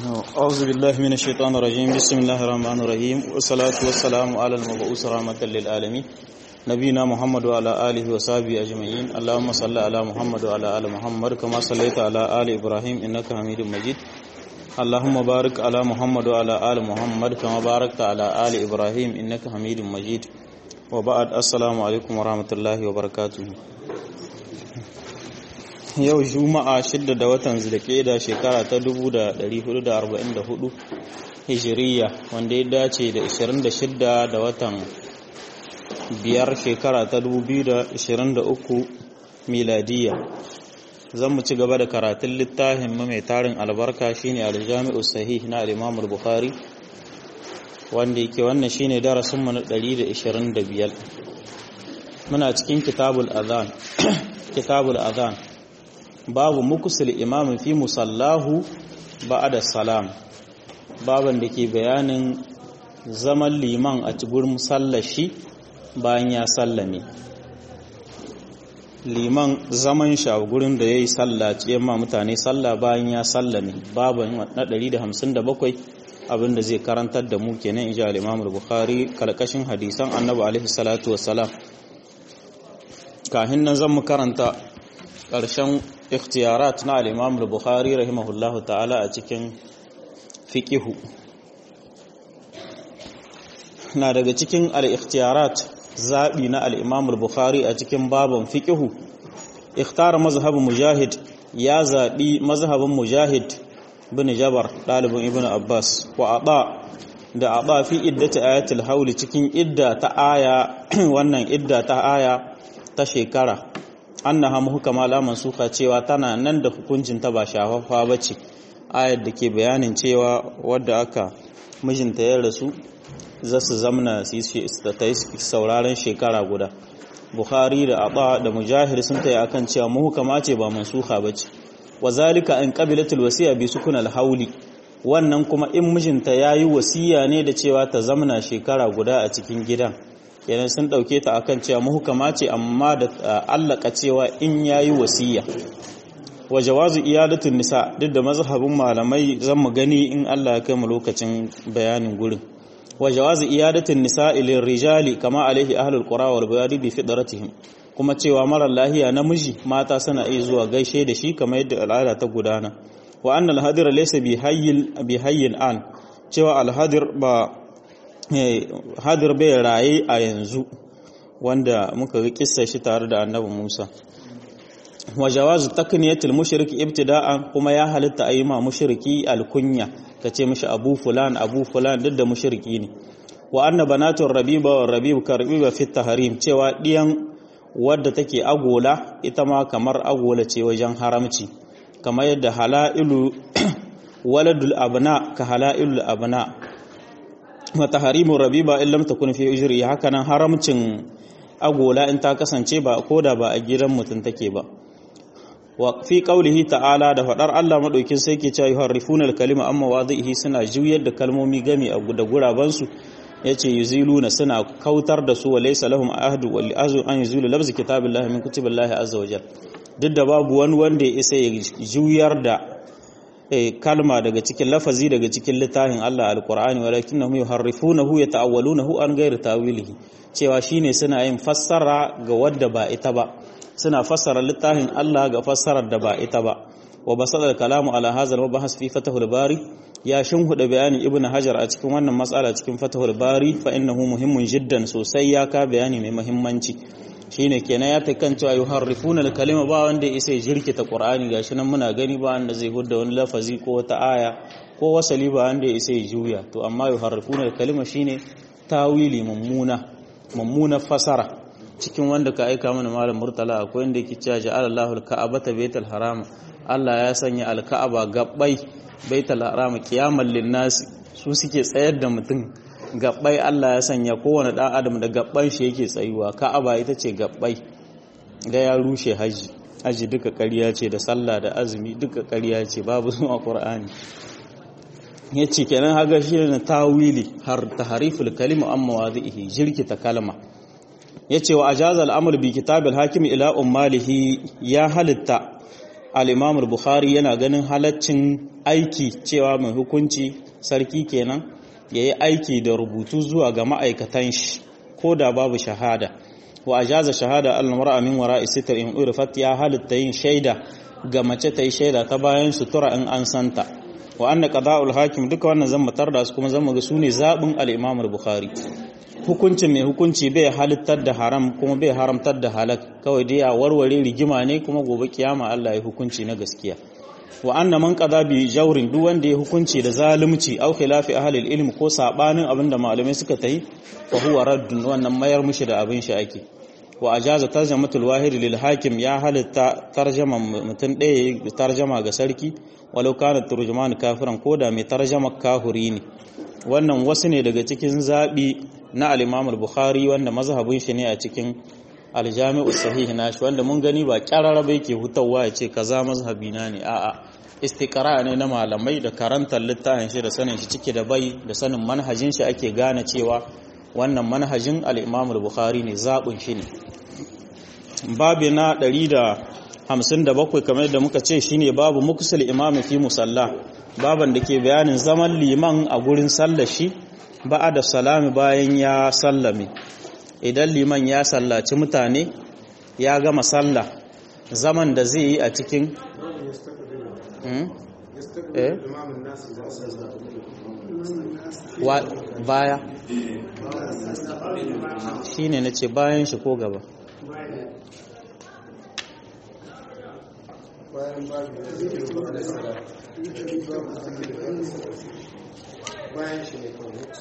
أعوذ بالله من الشيطان الرجيم بسم الله الرحمن الرحيم والصلاة والسلام على المبعوث رحمة للعالمين نبينا محمد وعلى آله وصحبه أجمعين اللهم صل على محمد وعلى آل محمد كما صليت على آل إبراهيم إنك حميد مجيد اللهم بارك على محمد وعلى آل محمد كما باركت على آل إبراهيم إنك حميد مجيد وبعد السلام عليكم ورحمة الله وبركاته yau juma'a shidda da watan zulkeda shekara ta 1444 hijiriya wanda ya dace da 26 da watan biyar shekara ta 2023 miladiya zan mu ci gaba da karatun littafin mai tarin albarka shine aljami'u sahih na al-imam al-bukhari wanda yake wannan shine darasin mu na 125 muna cikin kitabul adhan kitabul adhan babu mukusul imamin fi musallahu ba'ada salam baban da ke bayanin zaman liman a gurin sallashi bayan ya sallame liman zaman shi a gurin da ya yi sallaci yamma mutane salla bayan ya sallame baban na 157 abinda zai karantar da mu kenan ija al-imam bukhari kalkashin hadisan annabi alaihi salatu wassalam kahin nan zan mu karanta ƙarshen ikhtiyarat na al-Imam al-Bukhari rahimahullahu ta'ala a cikin fiqihu na daga cikin al-ikhtiyarat zabi na al-Imam al-Bukhari a cikin baban fiqihu ikhtara mazhab mujahid ya zabi mazhabin mujahid bin Jabar dalibin Ibn Abbas wa aba da aba fi iddati ayatul hawl cikin idda ta aya wannan idda ta aya ta shekara annaha muhkama la mansuka cewa tana nan da hukuncin ta ba shafaffa bace ayar da ke bayanin cewa wadda aka mijinta ya rasu za su zamna su yi sauraron shekara guda bukhari da aba da mujahir sun taya akan cewa muhkama ce ba mansuka bace wazalika in qabilatul wasiya bi sukun al-hawli wannan kuma in mijinta yayi wasiya ne da cewa ta zamna shekara guda a cikin gidan kenan sun dauke ta akan cewa muhkama ce amma da allaka cewa in yayi wasiya wa jawazu iyadatun nisa duk da mazhabin malamai zan mu gani in Allah ya kai mu lokacin bayanin gurin wa jawazu iyadatun nisa ilin rijali kama alaihi ahlul qura wal bayadi bi fidratihim kuma cewa marar lahiya namiji mata suna iya zuwa gaishe da shi kamar yadda al'ada ta gudana wa annal hadir laysa bi hayyil bi hayyin an cewa al-hadir ba hadir bai raye a yanzu wanda muka ga kissa shi tare da annabi Musa wa jawazu takniyatul mushriki ibtida'an kuma ya halitta ayi ma mushriki alkunya kace mishi abu fulan abu fulan duk da mushriki ne wa anna banatur rabiba wa rabib karbiba fi tahrim cewa diyan wadda take agola ita ma kamar agola ce wajen haramci kamar yadda halailu waladul abna ka halailul abna mata harimun rabiba in lam takun fi ujri haka nan haramcin agola in ta kasance ba koda ba a gidan mutum take ba wa fi qaulihi ta'ala da fadar Allah madaukin sai ke cewa yuharrifuna al-kalima amma wadhihi suna juyar da kalmomi gami a da guraban su yace yuziluna suna kautar da su walaysa lahum ahdu wal azu an yuzilu labz kitabillahi min kutibillahi azza wajal duk da babu wani wanda ya isa ya juyar da kalma daga cikin lafazi daga cikin littafin Allah alkur'ani walakinnahum yuharrifunahu yata'awwalunahu an ghairi tawilihi cewa shine suna yin fassara ga wadda ba ita ba suna fassara littafin Allah ga fassarar da ba ita ba wa basal kalamu ala hadha wa bahas fi fatahul bari ya shinhuda bayanin ibnu hajar a cikin wannan matsala cikin fatahul bari fa innahu muhimmun jiddan sosai ya ka bayani mai muhimmanci shine kenan ya takan cewa yuharrifuna al-kalima ba wanda isa ya jirkita qur'ani gashi nan muna gani ba wanda zai hudda wani lafazi ko wata aya ko wasali ba wanda isa ya juya to amma yuharrifuna al-kalima shine tawili mummuna mummuna fasara cikin wanda ka aika mana malam murtala akwai wanda yake cewa ja'ala Allahu al-ka'abata baital haram Allah ya sanya al-ka'aba gabbai baital haram qiyamal lin-nasi su suke tsayar da mutum gabbai Allah ya sanya kowane ɗan adam da gabban shi yake tsayuwa ka'aba ita ce gabbai ga ya rushe haji haji duka ƙarya ce da sallah da azumi duka ƙarya ce babu zuwa qur'ani yace kenan haga shi ne tawili har tahariful kalima amma wadhihi jirkita kalma yace wa ajaza al-amr bi kitab al-hakim ila ummalihi ya halitta al-imam al-bukhari yana ganin halaccin aiki cewa mai hukunci sarki kenan yayi aiki da rubutu zuwa ga ma'aikatan shi ko da babu shahada wa ajaza shahada al-mar'a min wara'i sitr in urfat ya halitta yin shaida ga mace ta yi shaida ta bayan sutura in an santa wa anna qada'ul hakim duka wannan zan mutar da su kuma zan ga sune zabin al-imam al-bukhari hukuncin mai hukunci bai halittar da haram kuma bai haramtar da halak kawai dai a warware rigima ne kuma gobe kiyama Allah ya hukunci na gaskiya wa anna man qada bi jawrin duk wanda ya hukunci da zalunci aw khilafi ahli ilm ko sabanin abinda malamai suka tayi fa huwa raddun wannan mayar mushi da abin shi ake wa ajaza tarjamatul wahid lil hakim ya halitta tarjama mutun ɗaya tarjama ga sarki walau kana turjuman kafiran koda mai tarjama kafiri ne wannan wasu ne daga cikin zabi na al-Imam al-Bukhari wanda mazhabin shi ne a cikin al-Jami'u sahih nashi wanda mun gani ba kyararrabe yake hutawa ya ce kaza mazhabi na ne a'a istiqra ne na malamai da karantar littafin shi da sanin shi cike da bai da sanin manhajin shi ake gane cewa wannan manhajin al-Imam al-Bukhari ne zabin shi ne babu na 157 kamar da muka ce shine babu muksul imami fi musalla baban da ke bayanin zaman liman a gurin sallar shi ba'a da salami bayan ya sallame idan liman ya sallaci mutane ya gama sallah zaman da zai yi a cikin baya shi ne na ce bayan shi ko gaba bayan shi ne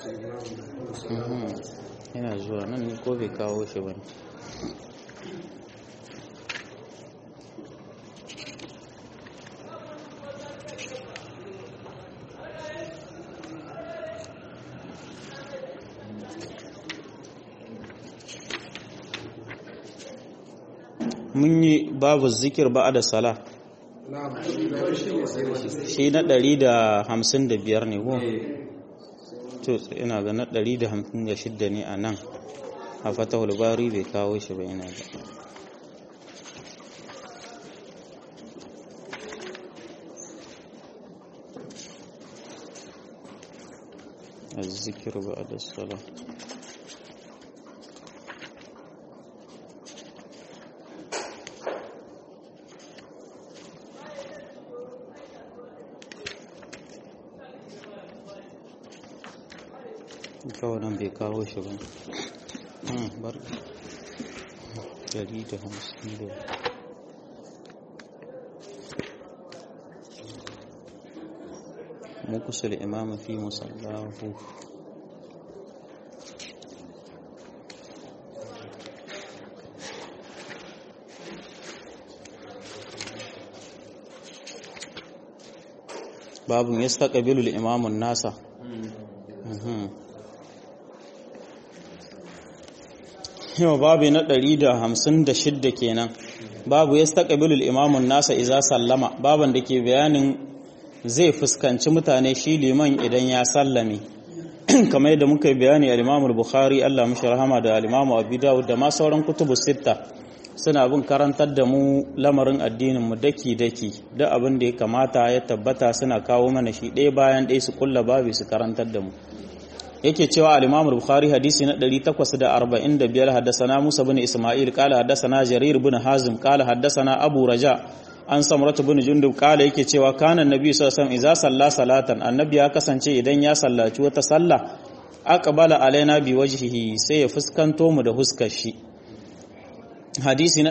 yana zuwa nan ne ko bai kawo shi ba ne mun yi babu zikir ba da sala shi na 155 ne ko to ina ga na 156 ne a nan a fatahul bari bai kawo shi ba ina ga الذكر بعد الصلاة kawai nan bai kawo shi ba bar dari da hamsin da mukusul imama fi musallahu babun yastaqbilu al-imamu nasa yau babu na 156 kenan babu ya staƙabilul imamun nasa iza sallama baban da ke bayanin zai fuskanci mutane shi liman idan ya sallame kamar yadda muka yi bayani a limamul bukhari allah mashi rahama da alimamu abu dawud da ma sauran kutubu sitta suna bin karantar da mu lamarin addinin mu daki daki da abin da ya kamata ya tabbata suna kawo mana shi ɗaya bayan ɗaya su kulla babu su karantar da mu yake cewa al-Imam al-Bukhari hadisi na 845 haddathana Musa bin Isma'il qala haddathana Jarir bin Hazim qala haddathana Abu Raja an Samrat bin Jundub qala yake cewa kana annabi sallallahu alaihi wasallam idza salla salatan annabi ya kasance idan ya sallaci wata sallah aqbala alaina bi wajhihi sai ya fuskanto mu da huskar shi hadisi na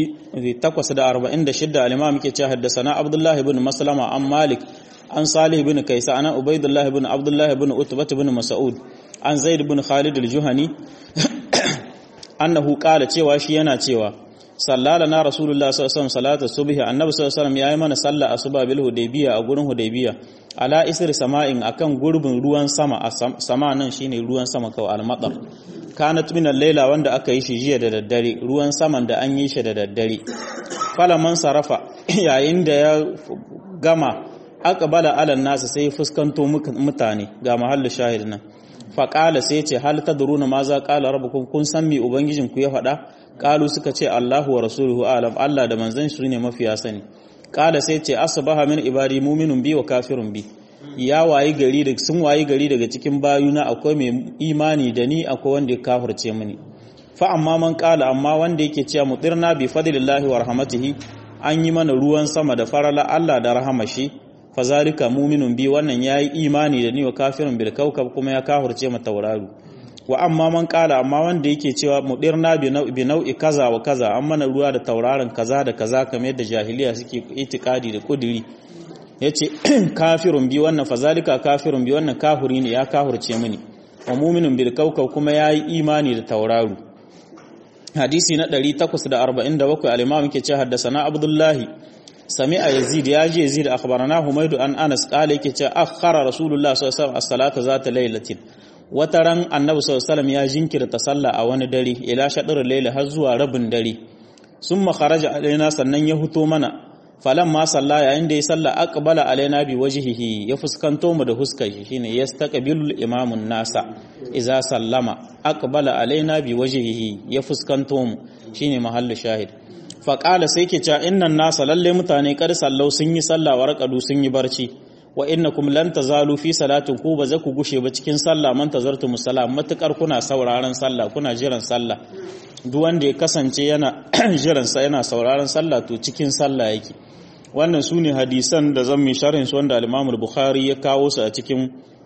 846 al-Imam yake cewa haddathana Abdullah ibn Maslama an Malik an salih bin kaisa ana ubaidullah bin abdullah bin utbat bin mas'ud an zaid bin khalid al-juhani annahu qala cewa shi yana cewa sallala na rasulullah sallallahu alaihi wasallam salatu subhi annabi sallallahu alaihi wasallam yayi mana salla asuba bil hudaybiya a gurin hudaybiya ala isri sama'in akan gurbin ruwan sama a sama nan shine ruwan sama kawai al-matar kanat min al-laila wanda aka yi shi jiya da daddare ruwan saman da an yi shi da daddare falaman sarafa yayin da ya gama aqbala ala nasu sai fuskanto mutane ga mahallu shahid nan faqala sai ce hal tadruna ma za qala rabbukum kun san me ubangijin ku ya faɗa qalu suka ce Allahu wa rasuluhu alam Allah da manzon shi ne mafiya sani kala sai ce asbaha min ibadi mu'minun bi wa kafirun bi ya wayi gari da sun wayi gari daga cikin bayuna akwai mai imani da ni akwai wanda ya kafirce mini fa amma man kala amma wanda yake cewa mutirna bi fadlillahi wa rahmatihi an yi mana ruwan sama da farala Allah da rahamashi fa zalika mu'minun bi wannan yayi imani da ni wa kafirun bil kawkab kuma ya kafirce mu tauraro wa amma man kala amma wanda yake cewa mudirna bi nau'i bi nau'i kaza wa kaza an mana ruwa da tauraron kaza da kaza kamar yadda jahiliya suke itikadi da kudiri yace kafirun bi wannan fa zalika kafirun bi wannan kafiri ne ya kafirce mini wa mu'minun bil kawkab kuma yayi imani da tauraro hadisi na 847 al-imam yake ce haddasana abdullahi sami'a yazid ya ji yazid akhbarana humaydu an anas qala yake ce akhara rasulullah sallallahu alaihi wasallam as-salata zata laylatin wata ran annabi sallallahu alaihi ya jinkirta sallah a wani dare ila shadar layla har zuwa rabin dare summa kharaja alaina sannan ya huto mana falan ma salla yayin da ya salla aqbala alaina bi wajhihi ya fuskanto mu da huskar shi shine yastaqbilu imamun nasa idza sallama aqbala alaina bi wajhihi ya fuskanto mu shine mahallu shahid fa qala sai ke cewa innan nasa lalle mutane kar sallau sun yi sallah wa raqadu sun yi barci wa innakum lan tazalu fi salatin ku ba za ku gushe ba cikin sallah man tazartu musallam matukar kuna sauraron sallah kuna jiran sallah duk wanda ya kasance yana jiran sa yana sauraron sallah to cikin sallah yake wannan su ne hadisan da zan mi sharhin su wanda al-Imam bukhari ya kawo su a cikin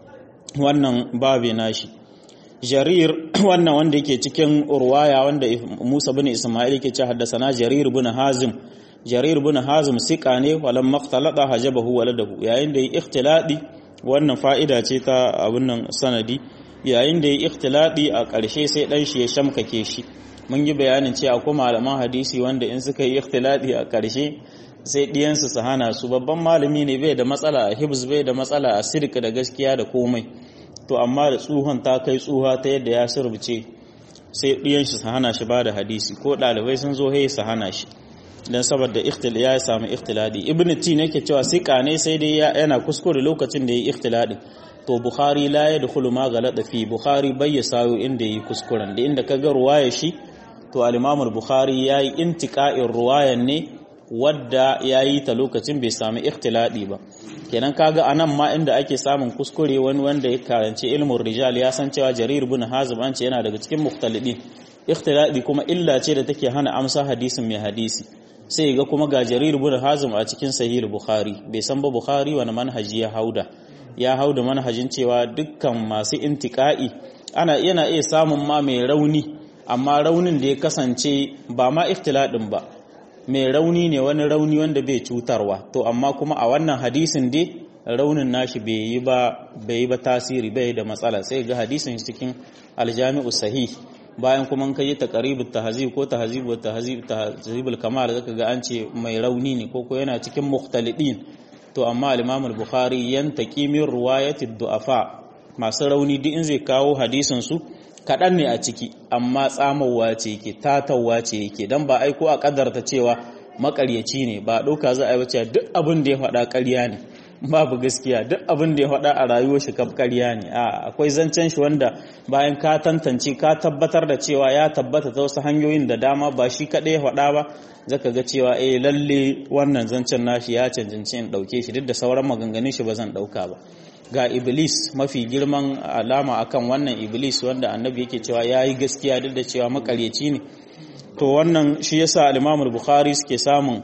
wannan babe nashi jarir wannan wanda yake cikin urwaya wanda Musa bin Isma'il yake ce haddasana jarir bin Hazim jarir bin Hazim sika ne walam maqtalada hajabahu waladahu yayin da yi ikhtiladi wannan fa'ida ce ta abun nan sanadi yayin da yi ikhtiladi a ƙarshe sai dan shi ya shamkake shi mun yi bayanin cewa akwai malaman hadisi wanda in suka yi ikhtiladi a ƙarshe sai ɗiyansu su hana su babban malami ne bai da matsala a hibs bai da matsala a sirka da gaskiya da komai to amma da tsuhon ta kai tsuha ta yadda ya surbuce sai ɗiyan shi su hana shi ba da hadisi ko ɗalibai sun zo hai su hana shi don saboda ikhtil ya samu ikhtiladi ibn ti ne ke cewa sika ne sai dai yana kuskure lokacin da ya yi ikhtiladi to bukhari la ya dukulu ma galada fi bukhari bai ya sayo inda yi kuskuren da inda ka ga ruwaya shi to al-imamul bukhari yayi intiqa'in ruwayan ne wadda ya yi ta lokacin bai sami ikhtiladi ba kenan kaga anan ma inda ake samun kuskure wani wanda ya karanci ilmin rijal ya san cewa jarir bin hazim an ce yana daga cikin mukhtalidin ikhtiladi kuma illa ce da take hana amsa hadisin mai hadisi sai ga kuma ga jarir bin hazim a cikin sahih bukhari bai san ba bukhari wani manhaji ya hauda ya hauda manhajin cewa dukkan masu intiqa'i ana yana iya samun ma mai rauni amma raunin da ya kasance ba ma ikhtiladin ba mai rauni ne wani rauni wanda bai cutarwa to amma kuma a wannan hadisin dai raunin nashi bai yi ba bai yi ba tasiri bai da matsala sai ga hadisin cikin aljami'u sahih bayan kuma kai yi taqribut tahzib ko tahzib wa tahzib tahzibul kamal zaka ga an ce mai rauni ne ko ko yana cikin mukhtalidin to amma al-imam al-bukhari yantaqi min riwayati du'afa masu rauni duk in zai kawo hadisin su kaɗan ne a ciki amma tsamowa ce yake tatawa ce yake don ba aiko a ƙadarta cewa makaryaci ne ba ɗauka za a yi wace duk abin da ya faɗa ƙarya ne babu gaskiya duk abin da ya faɗa a rayuwar shi kaf ƙarya ne a akwai zancen shi wanda bayan ka tantance ka tabbatar da cewa ya tabbata ta wasu hanyoyin da dama ba shi kaɗai ya faɗa ba zaka ga cewa eh lalle wannan zancen nashi ya cancanci in ɗauke shi duk da sauran maganganun shi ba zan ɗauka ba ga iblis mafi girman alama akan wannan iblis wanda annabi yake cewa ya yi gaskiya duk da cewa makaryaci ne to wannan shi yasa al-imamul bukhari suke samun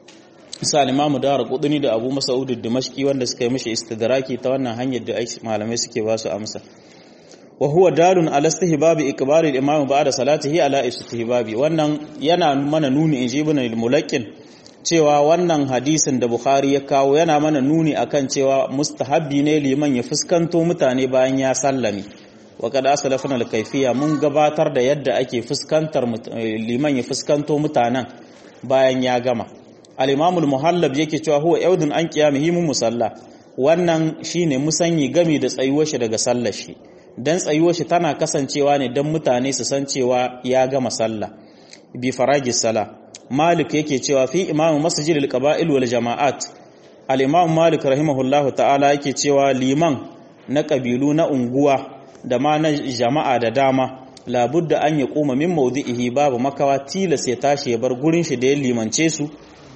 sa al-imamu dara kuduni da abu mas'ud dimashqi wanda suka yi mishi istidraki ta wannan hanyar da malamai suke ba su amsa wa huwa dalun ala istihbabi ikbari al-imam ba'da salatihi ala istihbabi wannan yana mana nuni in ibn al-mulaqqin cewa wannan hadisin da Bukhari ya kawo yana mana nuni akan cewa mustahabbi ne liman ya fuskanto mutane bayan ya sallame wa kada asalafna al-kayfiyya mun gabatar da yadda ake fuskantar liman ya fuskanto mutanen bayan ya gama al-imam al-muhallab yake cewa huwa yaudun an qiyamihi mun musalla wannan shine musanyi gami da tsayuwar shi daga sallar shi dan tsayuwar shi tana kasancewa ne dan mutane su san cewa ya gama sallah bi faragis sala malik yake cewa fi imamu masjid al-qaba'il wal jama'at al-imam malik rahimahullahu ta'ala yake cewa liman na kabilu na unguwa da ma na jama'a da dama labudda an ya koma min mawdi'ihi babu makawa tilas ya tashi ya bar gurin shi da ya limance su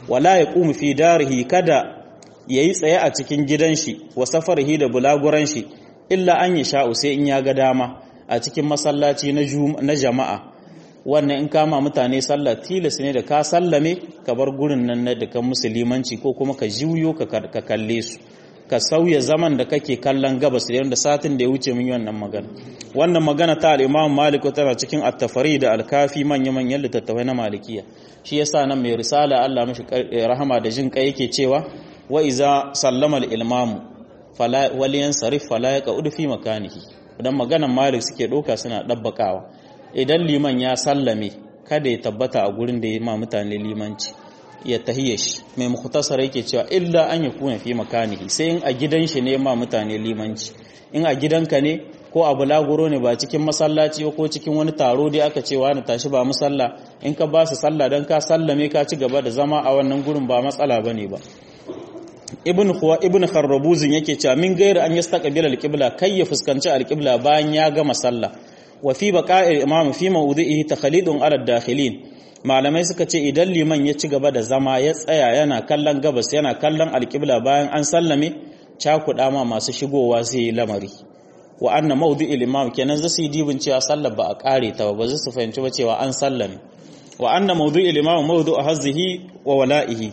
wala yaqumu fi darihi kada yayi tsaye a cikin gidan shi wa safarihi da bulaguran shi illa an yi sha'u sai in ya ga dama a cikin masallaci na jama'a wannan in kama mutane sallah tilas ne da ka sallame ka bar gurin nan na dukan musulmanci ko kuma ka juyo ka kalle su ka sauya zaman da kake kallon gabas da yadda satin da ya wuce min wannan magana wannan magana ta al-Imam Malik tana cikin at-Tafari da al-Kafi manya manyan littattafai na Malikiya shi yasa nan mai risala Allah mishi rahama da jin kai yake cewa wa iza sallama al-imamu fala waliyan sarif fala yaqud fi makanihi dan maganan Malik suke doka suna dabbakawa idan liman ya sallame kada ya tabbata a gurin da ya ma mutane limanci ya tahiyya shi mai mukhtasar yake cewa illa an ya kuna fi makanihi sai in a gidan shi ne ma mutane limanci in a gidanka ne ko a bulaguro ne ba cikin masallaci ko cikin wani taro dai aka ce wani tashi ba musalla in ka ba su sallah dan ka sallame ka ci gaba da zama a wannan gurin ba matsala bane ba ibn khuwa ibn kharrabuzin yake cewa min gairi an yastaqbila al-qibla kai ya fuskanci al-qibla bayan ya gama sallah wa fi baqa'il imam fi mawdi'ihi takhalidun ala dakhilin malamai suka ce idan liman ya ci gaba da zama ya tsaya yana kallon gabas yana kallon alƙibla bayan an sallame cakuɗa ma masu shigowa zai yi lamari wa anna mawdi'il imam kenan zasu yi dibin cewa sallar ba a ƙare ta ba ba su fahimci ba cewa an sallame wa anna mawdi'il imam mawdu'u hazzihi wa wala'ihi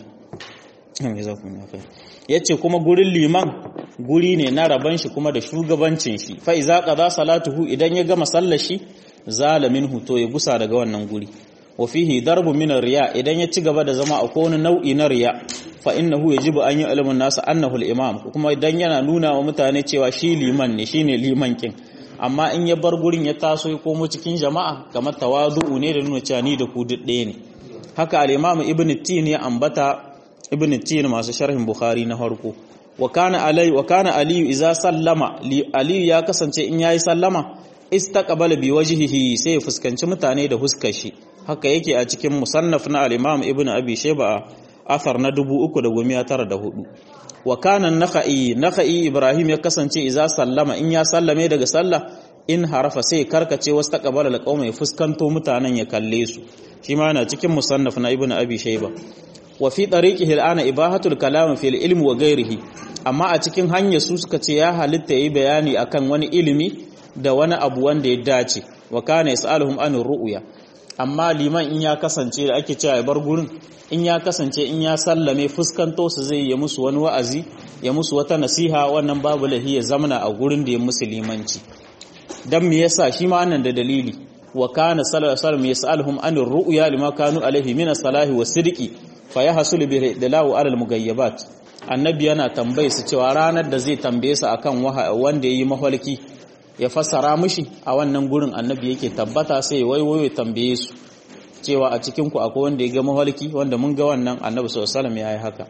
yace kuma gurin liman guri ne na raban shi kuma da shugabancin shi fa iza qada salatuhu idan ya gama sallar shi zalamin huto ya gusa daga wannan guri wa fihi darbu min riya idan ya ci gaba da zama a wani nau'i na riya fa innahu yajibu an ya'lamu an-nas annahu al-imam kuma idan yana nuna wa mutane cewa shi liman ne shine liman kin amma in ya bar gurin ya taso ya komo cikin jama'a kamar tawadu'u ne da nuna cewa ni da ku duk ɗaya ne haka al-imam ibn tin ya ambata ibn tin masu sharhin bukhari na farko wa kana alai wa kana ali idza sallama ali ya kasance in yayi sallama istaqbala bi wajhihi sai ya fuskanci mutane da huskar shi haka yake a cikin musannaf na al-imam ibn abi shayba athar na 3904 wa kana nakhai nakhai ibrahim ya kasance idza sallama in ya sallame daga sallah in harafa sai karkace wasu taqabala alqawma ya fuskanto mutanen ya kalle su shi ma yana cikin musannaf na ibn abi shayba wa fi tariqihi al'ana ibahatul kalam fil ilmi wa ghairihi amma a cikin hanyar su suka ce ya halitta yi bayani akan wani ilimi da wani abu wanda ya dace wa kana yasaluhum anir ru'ya amma liman in ya kasance da ake cewa ya bar gurin in ya kasance in ya sallame fuskanto su zai yi musu wani wa'azi ya musu wata nasiha wannan babu lahi ya zamana a gurin da ya musu limanci dan me yasa shi ma wannan da dalili wa kana sallallahu alaihi wasallam yasaluhum anir ru'ya lima kanu alaihi min as-salahi was-sidqi fa yahsul bi dalahu ala al-mughayyabat annabi yana tambaye su cewa ranar da zai tambaye su akan wanda yayi mahalki ya fassara mishi a wannan gurin annabi yake tabbata sai waiwayo tambaye su cewa a cikin ku akwai wanda ya ga mahalki wanda mun ga wannan annabi sallallahu alaihi wasallam yayi haka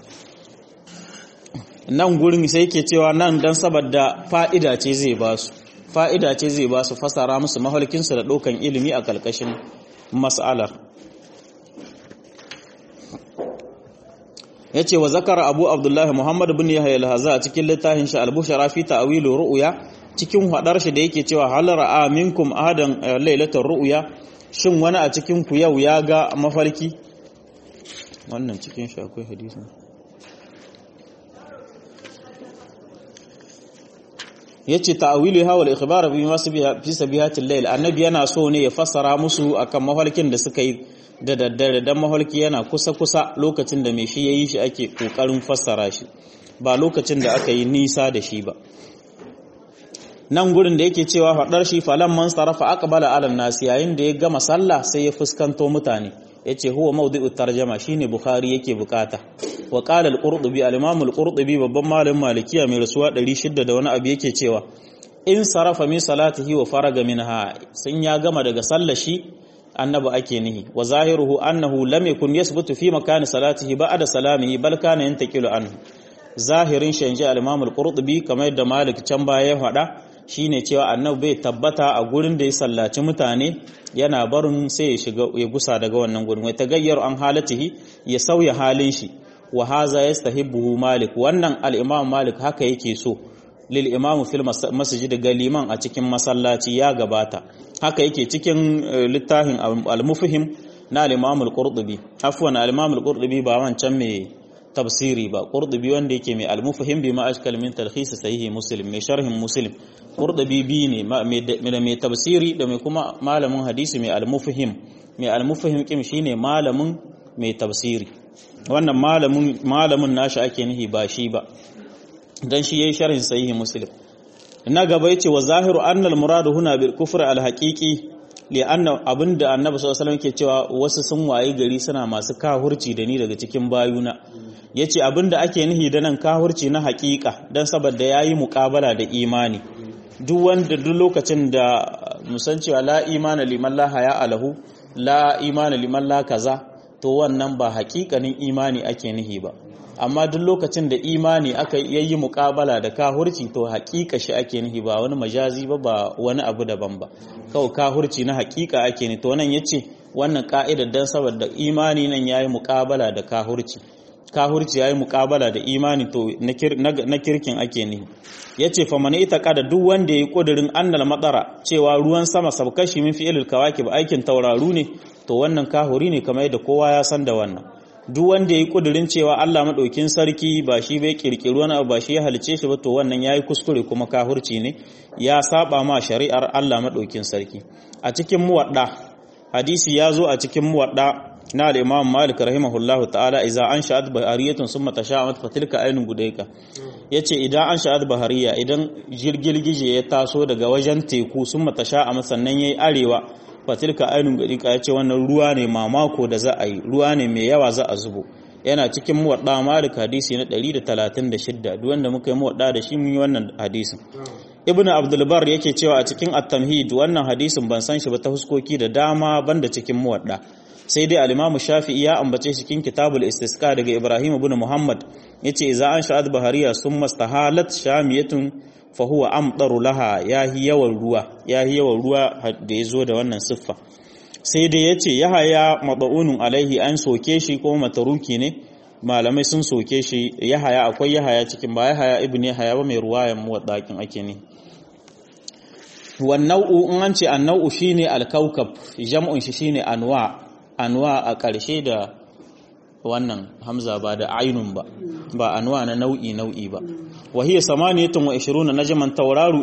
nan gurin sai yake cewa nan dan saboda fa'ida ce zai ba su fa'ida ce zai ba su fasara musu mahalkinsu da ɗaukan ilimi a ƙarƙashin mas'alar ya ce wa zakara abu abdullahi muhammadu bin yahya al-haza a cikin littafin shi al-bushara fi ta'wilu ru'ya cikin hadar shi da yake cewa hal ra'a minkum ahadan lailatul ru'ya shin wani a cikin ku yau ya ga mafarki wannan cikin shi akwai hadisi yace ta'wilu ha wal ikhbar bi ma fi sabihatil layl annabi yana so ne ya fassara musu akan mafarkin da suka yi da daddare dan mafarki yana kusa kusa lokacin da mai shi yayi shi ake kokarin fassara shi ba lokacin da aka yi nisa da shi ba nan gurin da yake cewa fadar shi falan man sarafa aqbala ala nas yayin da ya gama sallah sai ya fuskanto mutane yace huwa mawdi'ut tarjama shine bukhari yake bukata wa qala al-qurtubi al-imam al-qurtubi babban malamin malikiya mai rasuwa 600 da wani abu yake cewa in sarafa min salatihi wa faraga minha sun ya gama daga sallar shi annabi ake nihi wa zahiruhu annahu lam yakun yasbutu fi makani salatihi ba'da salamihi bal kana yantaqilu anhu zahirin shi inji al-imam al-qurtubi kamar yadda malik can baya ya faɗa shine cewa annabi bai tabbata a gurin da ya sallaci mutane yana barin sai ya shiga ya gusa daga wannan gurin wai tagayyar an halatihi ya sauya halin shi wa haza yastahibbuhu malik wannan al-imam malik haka yake so lil imamu fil masjid ga liman a cikin masallaci ya gabata haka yake cikin littafin al-mufhim na al-Imam al-Qurtubi afwan al-Imam al-Qurtubi ba wancan mai tafsiri ba Qurtubi wanda yake mai al-mufhim bi ma ashkal min talkhis sahih Muslim mai sharhin Muslim Qurtubi bi ne mai tafsiri da mai kuma malamin hadisi mai al-mufhim mai al-mufhim kim shine malamin mai tafsiri wannan malamin malamin nashi ake nihi ba shi ba dan shi yayi sharhin sahih Muslim na gaba yace wa zahiru annal muradu huna bil kufr al haqiqi li anna abinda annabi sallallahu alaihi wasallam ke cewa wasu sun waye gari suna masu kahurci da ni daga cikin bayuna yace abinda ake nihi da nan kahurci na haqiqa dan saboda yayi muqabala da imani duk wanda duk lokacin da musan cewa la imana liman la haya alahu la imana liman la kaza to wannan ba haƙiƙanin imani ake nihi ba amma duk lokacin da imani aka yayi muƙabala da kahurci to haƙiƙa shi ake nihi ba wani majazi ba ba wani abu daban ba kawai kahurci na haƙiƙa ake ni to nan yace wannan ka'idar dan saboda imani nan yayi muƙabala da kahurci kahurci yayi muƙabala da imani to na kirkin ake nihi yace fa man itaqada duk wanda yayi kudirin annal matsara cewa ruwan sama sabkashi min fi'ilil kawakib aikin tauraru ne to wannan kahuri ne kamar yadda kowa ya san da wannan duk wanda ya yi ƙudurin cewa Allah maɗaukin sarki ba shi bai ƙirƙiri wani abu ba shi ya halice shi ba to wannan ya yi kuskure kuma kahurci ne ya saba ma shari'ar Allah maɗaukin sarki a cikin muwaɗa hadisi ya zo a cikin muwaɗa na da imam malik rahimahullah ta'ala iza an sha'ad bahariyatun summa tasha'at fa tilka ainun gudayka yace idan an sha'ad bahariya idan jirgilgije ya taso daga wajen teku summa tasha'at sannan yayi arewa fatilka ainun gadika ya ce wannan ruwa ne mamako da za a yi ruwa ne mai yawa za a zubo yana cikin muwadda malik hadisi na 136 duk wanda muka yi muwadda da shi mun yi wannan hadisin ibnu abdul bar yake cewa a cikin at-tamhid wannan hadisin ban san shi ba ta huskoki da dama banda cikin muwadda sai dai al-imam shafi'i ya ambace shi cikin kitabul istisqa daga ibrahim ibn muhammad yace idza an sha'ad bahariya summa stahalat shamiyatun fahuwa amɗaru laha ya yi yawan ruwa ya yi yawan ruwa da ya zo da wannan siffa sai dai ya ce ya haya maɓa'unun alaihi an soke shi ko mataruki ne malamai sun soke shi ya haya akwai ya haya cikin ba ya haya ibn ya haya ba mai ruwayan muwaɗaƙin ake ne wannau'u in an ce annau'u shine alkaukab jam'un shi shine anwa anwa a ƙarshe da wannan hamza ba da ainun ba ba anwa na nau'i nau'i ba wa hiya samaniyatun wa 20 najman tauraru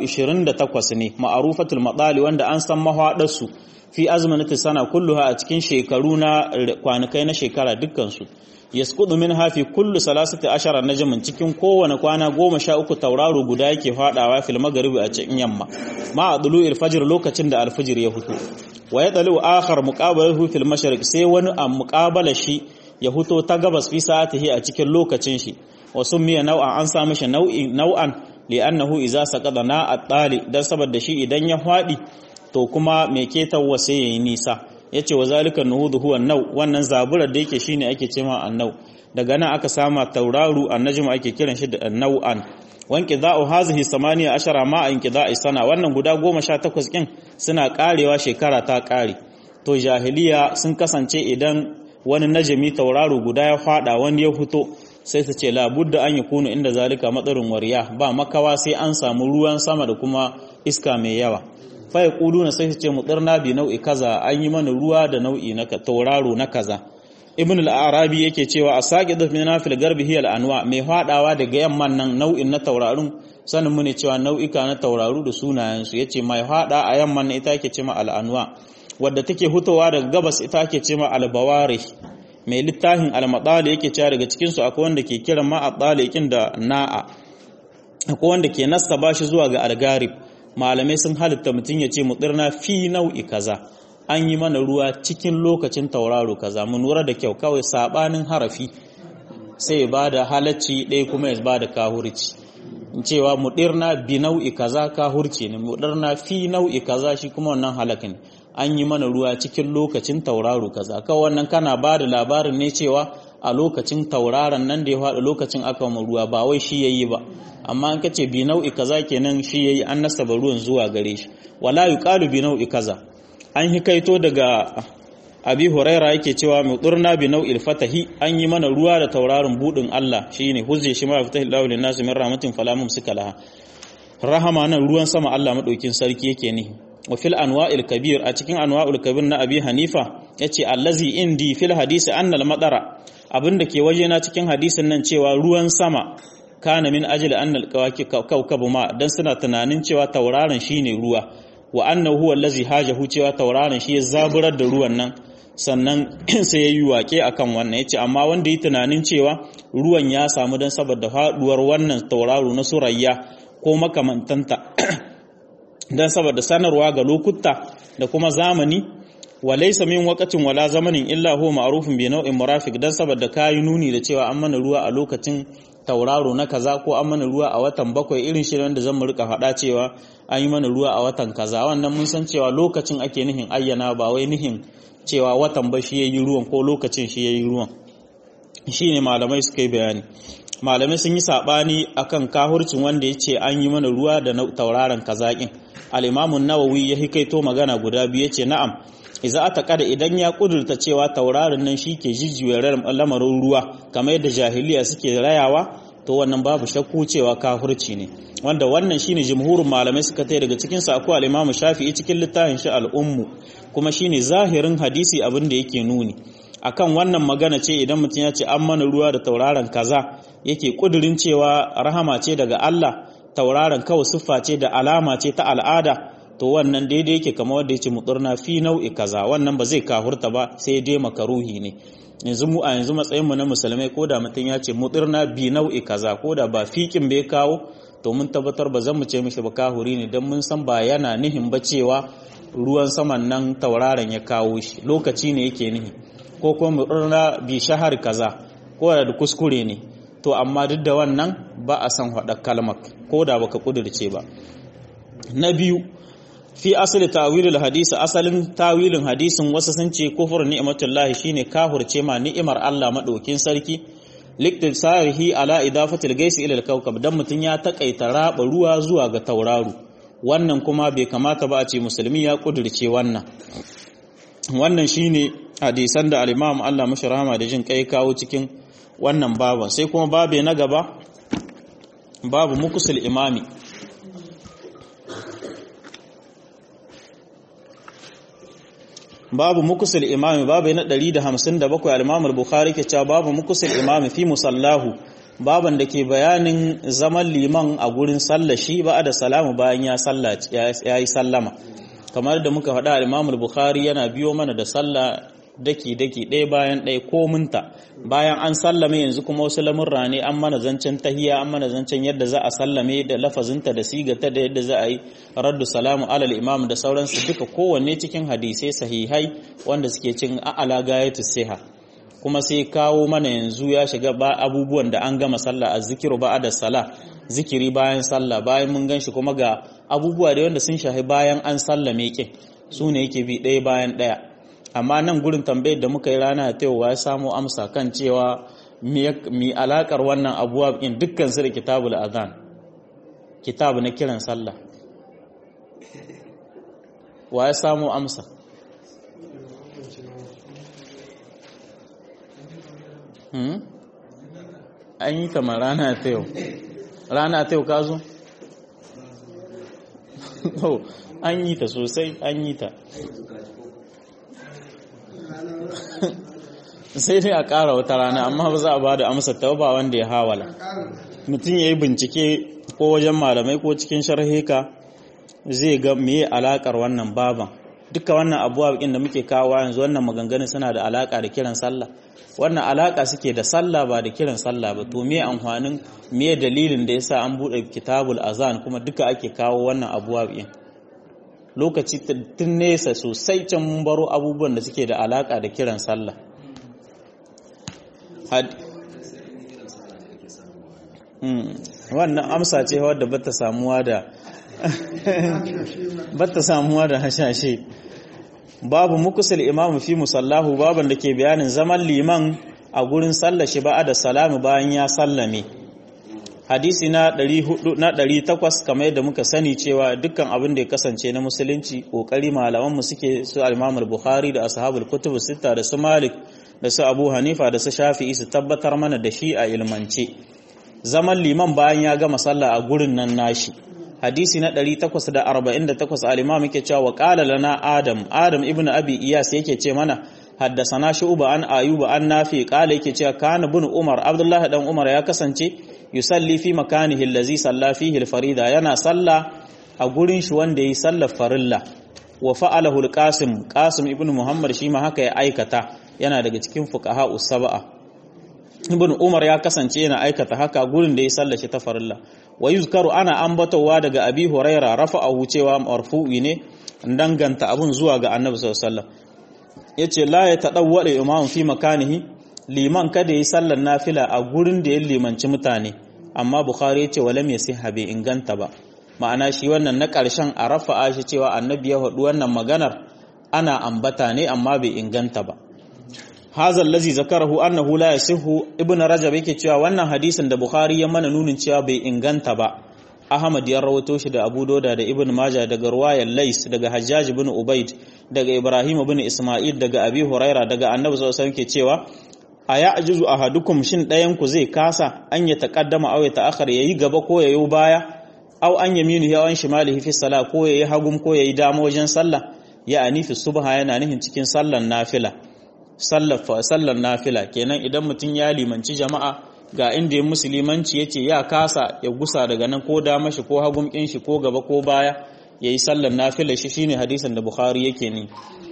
28 ne ma'rufatul madali wanda an san mahwadar su fi azmanati sana kulluha a cikin shekaru na kwanakai na shekara dukkan su yasqudu min hafi kullu salasati ashara najman cikin kowane kwana goma sha uku tauraro guda yake fadawa fil magharibi a cikin yamma ma adlu'il fajr lokacin da alfajir ya fito wa yadalu akhar muqabalahu fil mashriq sai wani a muqabala shi ya huto ta gabas fi sa'atihi a cikin lokacin shi wa summiya nau'an an sa mishi nau'i nau'an li'annahu idza saqada na at-tali dan saboda shi idan ya fadi to kuma me ke tawwa sai yayi nisa yace wa zalika nuhudu huwa nau wannan zaburar da yake shine ake cewa annau daga nan aka sama tauraru annajmu ake kiran shi da nau'an wanki za'u hazihi samaniya ashara ma in kida'i sana wannan guda goma sha takwas kin suna karewa shekara ta kare to jahiliya sun kasance idan wani najami tauraro guda ya fada wani ya fito sai su ce labudda an yi kunu inda zalika matsarin wariya ba makawa sai an samu ruwan sama da kuma iska mai yawa faya na sai su ce mutsirna bi nau'i kaza an yi mana ruwa da nau'i na tauraro na kaza ibn al-arabi yake cewa a sake da mina fil garbi hiya al-anwa mai fadawa daga yamman nan nau'in na taurarun sanin mu ne cewa nau'ika na tauraru da sunayen su yace mai fada a yamman ita yake cewa al-anwa wadda take hutowa daga gabas ita ake cewa al-bawari mai littafin al-madali yake cewa daga cikin su akwai wanda ke kiran ma at-taliqin da na'a akwai wanda ke nasaba shi zuwa ga al-garib malamai sun halitta mutun yace mudirna fi nau'i kaza an yi mana ruwa cikin lokacin tauraro kaza mu lura da kyau kawai sabanin harafi sai ya bada halacci ɗaya kuma ya bada kahurci cewa mudirna bi nau'i kaza kahurci ne mudirna fi nau'i kaza shi kuma wannan halakin an yi mana ruwa cikin lokacin tauraro kaza kawai wannan kana bada labarin ne cewa a lokacin tauraron nan da ya faɗi lokacin aka mu ruwa ba wai shi yayi ba amma an kace bi nau'i kaza kenan shi yayi an nasaba ruwan zuwa gare shi wala yuqalu bi nau'i kaza an hikaito daga abi huraira yake cewa muturna bi nau'il fatahi an yi mana ruwa da tauraron budin Allah shine huzze shi ma fatahi lahu lin nas min rahmatin fala mumsika laha rahama nan ruwan sama Allah madaukin sarki yake ne wa fil anwa'il kabir a cikin anwa'ul kabir na abi hanifa yace allazi indi fil hadisi annal madara abinda ke wajena cikin hadisin nan cewa ruwan sama kana min ajli annal kawkabu ma dan suna tunanin cewa tauraron shine ruwa wa annahu huwa allazi hajahu cewa tauraron shi ya zaburar da ruwan nan sannan sai ya yi waƙe akan wannan ya ce amma wanda yi tunanin cewa ruwan ya samu don saboda faɗuwar wannan tauraro na surayya ko makamantanta don saboda sanarwa ga lokuta da kuma zamani wa laysa min waqatin wala zamanin illa huwa ma'rufun bi nau'in murafiq dan saboda kayi nuni da cewa an mana ruwa a lokacin tauraro na kaza ko an mana ruwa a watan bakwai irin shi wanda zan mu rika faɗa cewa an yi mana ruwa a watan kaza wannan mun san cewa lokacin ake nihin ayyana ba wai nihin cewa watan ba shi yayi ruwan ko lokacin shi yayi ruwan shine malamai suka yi bayani malamai sun yi sabani akan kahurcin wanda ya ce an yi mana ruwa da tauraron kazakin al-imamu nawawi ya hikaito magana guda biyu yace na'am iza ata kada idan ya kudurta cewa tauraron nan shi ke jijjiwa lamarin ruwa kamar yadda jahiliya suke rayawa to wannan babu shakku cewa kafirci ne wanda wannan shine jumhurin malamai suka tai daga cikin sa akwai al-Imam Shafi'i cikin littafin shi al-Ummu kuma shine zahirin hadisi abin da yake nuni akan wannan magana ce idan mutum ya ce an mana ruwa da tauraron kaza yake kudirin cewa rahama ce daga Allah tauraron kawai siffa ce da alama ce ta al'ada to wannan daidai yake kamar wanda yace muturna fi nau'i kaza wannan ba zai kafurta ba sai dai makaruhi ne yanzu mu a yanzu matsayin mu na musulmai ko da mutum ya ce muturna bi nau'i kaza ko da ba fikin bai kawo to mun tabbatar ba zan mu ce mishi ba kahuri ne dan mun san ba yana nihin ba cewa ruwan saman nan tauraron ya kawo shi lokaci ne yake nihi ko kuma muturna bi shahar kaza ko da kuskure ne to amma duk da wannan ba a san haɗa kalmar ko da baka kudirce ba na biyu fi asali tawilul hadisi asalin tawilin hadisin wasu sun ce kufur ni'matullahi shine kahurce ma ni'imar Allah madaukin sarki liktisarihi ala idafatil gaisi ila al-kawkab dan mutun ya takaita raba ruwa zuwa ga tauraro wannan kuma bai kamata ba a ce musulmi ya kudirce wannan wannan shine hadisan da al-Imam Allah mashi rahama da jin kai kawo cikin wannan baban sai kuma babe na gaba babu mukusul imami babu mukusul imami babu na 157 al-Imam al-Bukhari ke cewa babu mukusul imami fi musallahu baban da ke bayanin zaman liman a gurin sallashi ba da salamu bayan ya sallaci yayi sallama kamar da muka faɗa al-Imam al-Bukhari yana biyo mana da sallah daki-daki ɗaya bayan ɗaya ko minta bayan an sallame yanzu kuma wasu lamurra ne an mana zancen tahiya an mana zancen yadda za a sallame da lafazinta da sigata da yadda za a yi raddu salamu alal imam da sauransu duka kowanne cikin hadisai sahihai wanda suke cin a'ala gayatu siha kuma sai kawo mana yanzu ya shiga ba abubuwan da an gama sallah a zikiru ba da sala zikiri bayan sallah bayan mun ganshi kuma ga abubuwa da wanda sun shahi bayan an sallame kin su ne yake bi ɗaya bayan ɗaya amma nan gurin tambayar da muka yi rana ta yau ya samu amsa kan cewa mi alakar wannan abuwa in dukkan su da kitabul azan kitabu na kiran sallah wa ya samu amsa an yi kamar rana ta yau rana ta yau ka zo? an yi ta sosai an yi ta sai dai a ƙara wata rana amma ba za a ba da amsa ta ba wanda ya hawala mutum ya yi bincike ko wajen malamai ko cikin sharhika zai ga meye alakar wannan baban duka wannan abuwa da muke kawo yanzu wannan maganganun suna da alaka da kiran sallah wannan alaka suke da sallah ba da kiran sallah ba to me amfanin me dalilin da yasa an bude kitabul azan kuma duka ake kawo wannan abuwa din lokaci tun nesa sosai can mun baro abubuwan da suke da alaka da kiran sallah wannan amsa ce wadda bata samuwa da bata samuwa da hashashe babu mukusul imamu fi musallahu baban da ke bayanin zaman liman a gurin sallashi ba da salamu bayan ya sallame hadisi na 400 na 800 kamar yadda muka sani cewa dukkan abin da ya kasance na musulunci kokari malaman mu suke su al-Imam al-Bukhari da ashabul kutub sita da su Malik da su Abu Hanifa da su Shafi'i su tabbatar mana da shi a ilmance zaman liman bayan ya gama sallah a gurin nan nashi hadisi na 848 al-imam yake cewa wa qala lana adam adam ibnu abi iyas yake ce mana haddasana shu'ba an ayuba an nafi qala yake cewa kana bin umar abdullahi dan umar ya kasance yusalli fi makanihi allazi salla fihi al-farida yana salla a gurin shi wanda yi sallar farilla wa fa'alahu al-qasim qasim ibn muhammad shi ma haka ya aikata yana daga cikin fuqaha us-sab'a ibn umar ya kasance yana aikata haka gurin da ya sallar shi ta farilla wa yuzkaru ana ambatowa daga abi huraira rafa'ahu cewa marfu'i ne danganta abun zuwa ga annabi sallallahu alaihi wasallam yace la ya tadawwala imam fi makanihi liman kada yi sallar nafila a gurin da ya limanci mutane amma bukhari yace wala me sai habe inganta ba ma'ana shi wannan na karshen a rafa'a shi cewa annabi ya faɗi wannan maganar ana ambata ne amma bai inganta ba hazal lazi zakarahu annahu la yasihu ibn rajab yake cewa wannan hadisin da bukhari ya mana nunin cewa bai inganta ba ahmad ya rawato shi da abu doda da ibn maja daga ruwayar lais daga hajjaj ibn ubaid daga ibrahim ibn isma'il daga abi huraira daga annabi sallallahu alaihi wasallam ke cewa a ya'juzu ahadukum shin ɗayan ku zai kasa an ya taqaddama aw ya ta'akhir yayi gaba ko yayi baya aw an yaminu ya an shimalihi fi salah ko yayi hagum ko yayi dama wajen sallah ya anifi subha yana nihin cikin sallan nafila sallar nafila kenan idan mutum ya limanci jama'a ga inda ya musulmanci ya ce ya kasa ya gusa daga nan ko dama shi ko hagun kin shi ko gaba ko baya ya yi sallar nafila shi shine hadisan da bukhari yake ni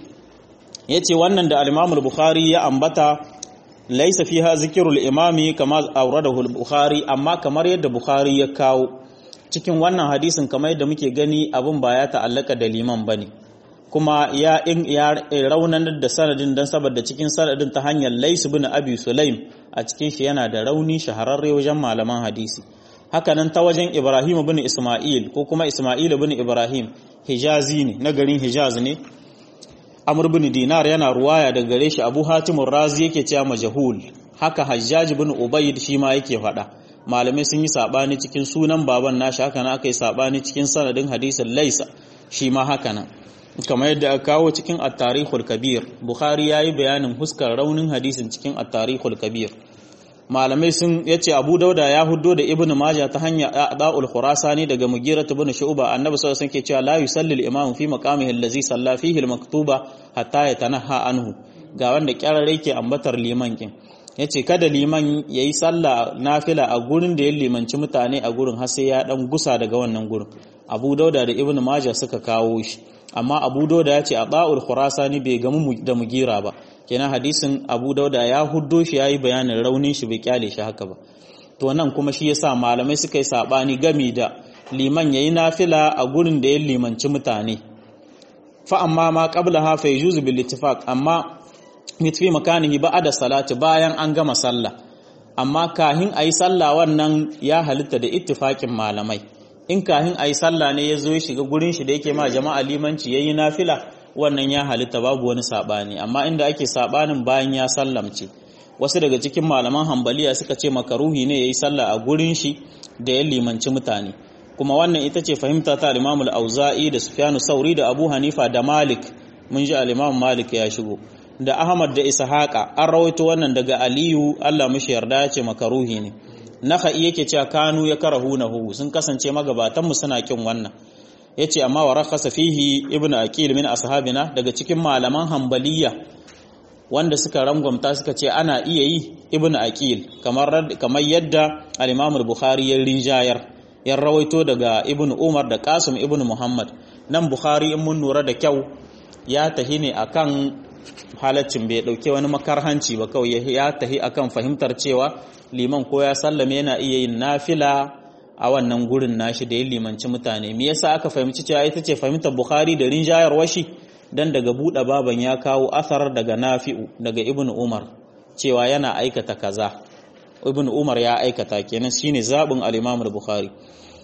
ya ce wannan da alimamul bukhari ya ambata laisa fiha zikirul imami kama auradahu bukhari amma kamar yadda bukhari ya kawo cikin wannan hadisin kamar yadda muke gani abin ba ya ta'allaka da liman bane kuma ya in ya raunanar da sanadin dan saboda cikin sanadin ta hanyar Lais bin Abi Sulaim a cikin shi yana da rauni shahararre wajen malaman hadisi haka nan ta wajen Ibrahim bin Isma'il ko kuma Isma'il bin Ibrahim Hijazi ne na garin Hijaz ne Amr bin Dinar yana ruwaya daga gare shi Abu Hatim Razi yake cewa majhul haka Hajjaj bin Ubayd shi ma yake faɗa malamai sun yi sabani cikin sunan baban nashi haka nan aka yi sabani cikin sanadin hadisin Laisa shi ma haka nan kamar yadda aka kawo cikin at-tarikhul kabir bukhari yayi bayanin huskar raunin hadisin cikin at-tarikhul kabir malamai sun yace abu dauda ya huddo da ibnu majah ta hanya da'ul khurasani daga mugira ibn shu'ba annabi sallallahu alaihi wasallam ke cewa la yusalli al-imam fi maqamihi allazi salla fihi al-maktuba hatta yatanaha anhu ga wanda kyarare ke ambatar liman kin yace kada liman yayi sallah nafila a gurin da ya limanci mutane a gurin har sai ya dan gusa daga wannan gurin abu dauda da ibnu majah suka kawo shi amma abu dauda ya ce a ba'ul khurasani bai gamu da mugira ba kenan hadisin abu dauda ya huddo shi yayi bayanin raunin shi bai kyale shi haka ba to nan kuma shi yasa malamai suka yi sabani gami da liman yayi nafila a gurin da ya limanci mutane fa amma ma qablaha fa yujuzu bil ittifaq amma mitfi makanihi ba'da salati bayan an gama sallah amma kahin ayi sallah wannan ya halitta da ittifaqin malamai in kahin a yi sallah ne ya zo ya shiga gurin shi da yake ma jama'a limanci ya yi nafila wannan ya halitta babu wani saɓani amma inda ake saɓanin bayan ya sallamce wasu daga cikin malaman hambaliya suka ce makaruhi ne ya yi sallah a gurin shi da ya limanci mutane kuma wannan ita ce fahimta ta alimamul auza'i da sufyanu sauri da abu hanifa da malik mun ji alimamu malik ya shigo da ahmad da ishaqa an rawaito wannan daga aliyu allah mishi yarda ya ce makaruhi ne naka'i yake cewa kanu ya karahunahu sun kasance magabatanmu suna kin wannan yace amma wa rakhasa fihi ibnu aqil min ashabina daga cikin malaman hanbaliya wanda suka rangwamta suka ce ana iya yi ibnu aqil kamar kamar yadda al-imam al-bukhari ya rinjayar ya rawaito daga ibnu umar da qasim ibnu muhammad nan bukhari in mun lura da kyau ya tahi ne akan halaccin bai dauke wani makarhanci ba kawai ya tahi akan fahimtar cewa liman ko ya sallame yana iya yin nafila a wannan gurin nashi da ya limanci mutane me yasa aka fahimci cewa ita ce fahimtar bukhari da rinjayar washi dan daga buɗe baban ya kawo asar daga nafi'u daga ibn umar cewa yana aikata kaza ibn umar ya aikata kenan shine zabin al-imam al-bukhari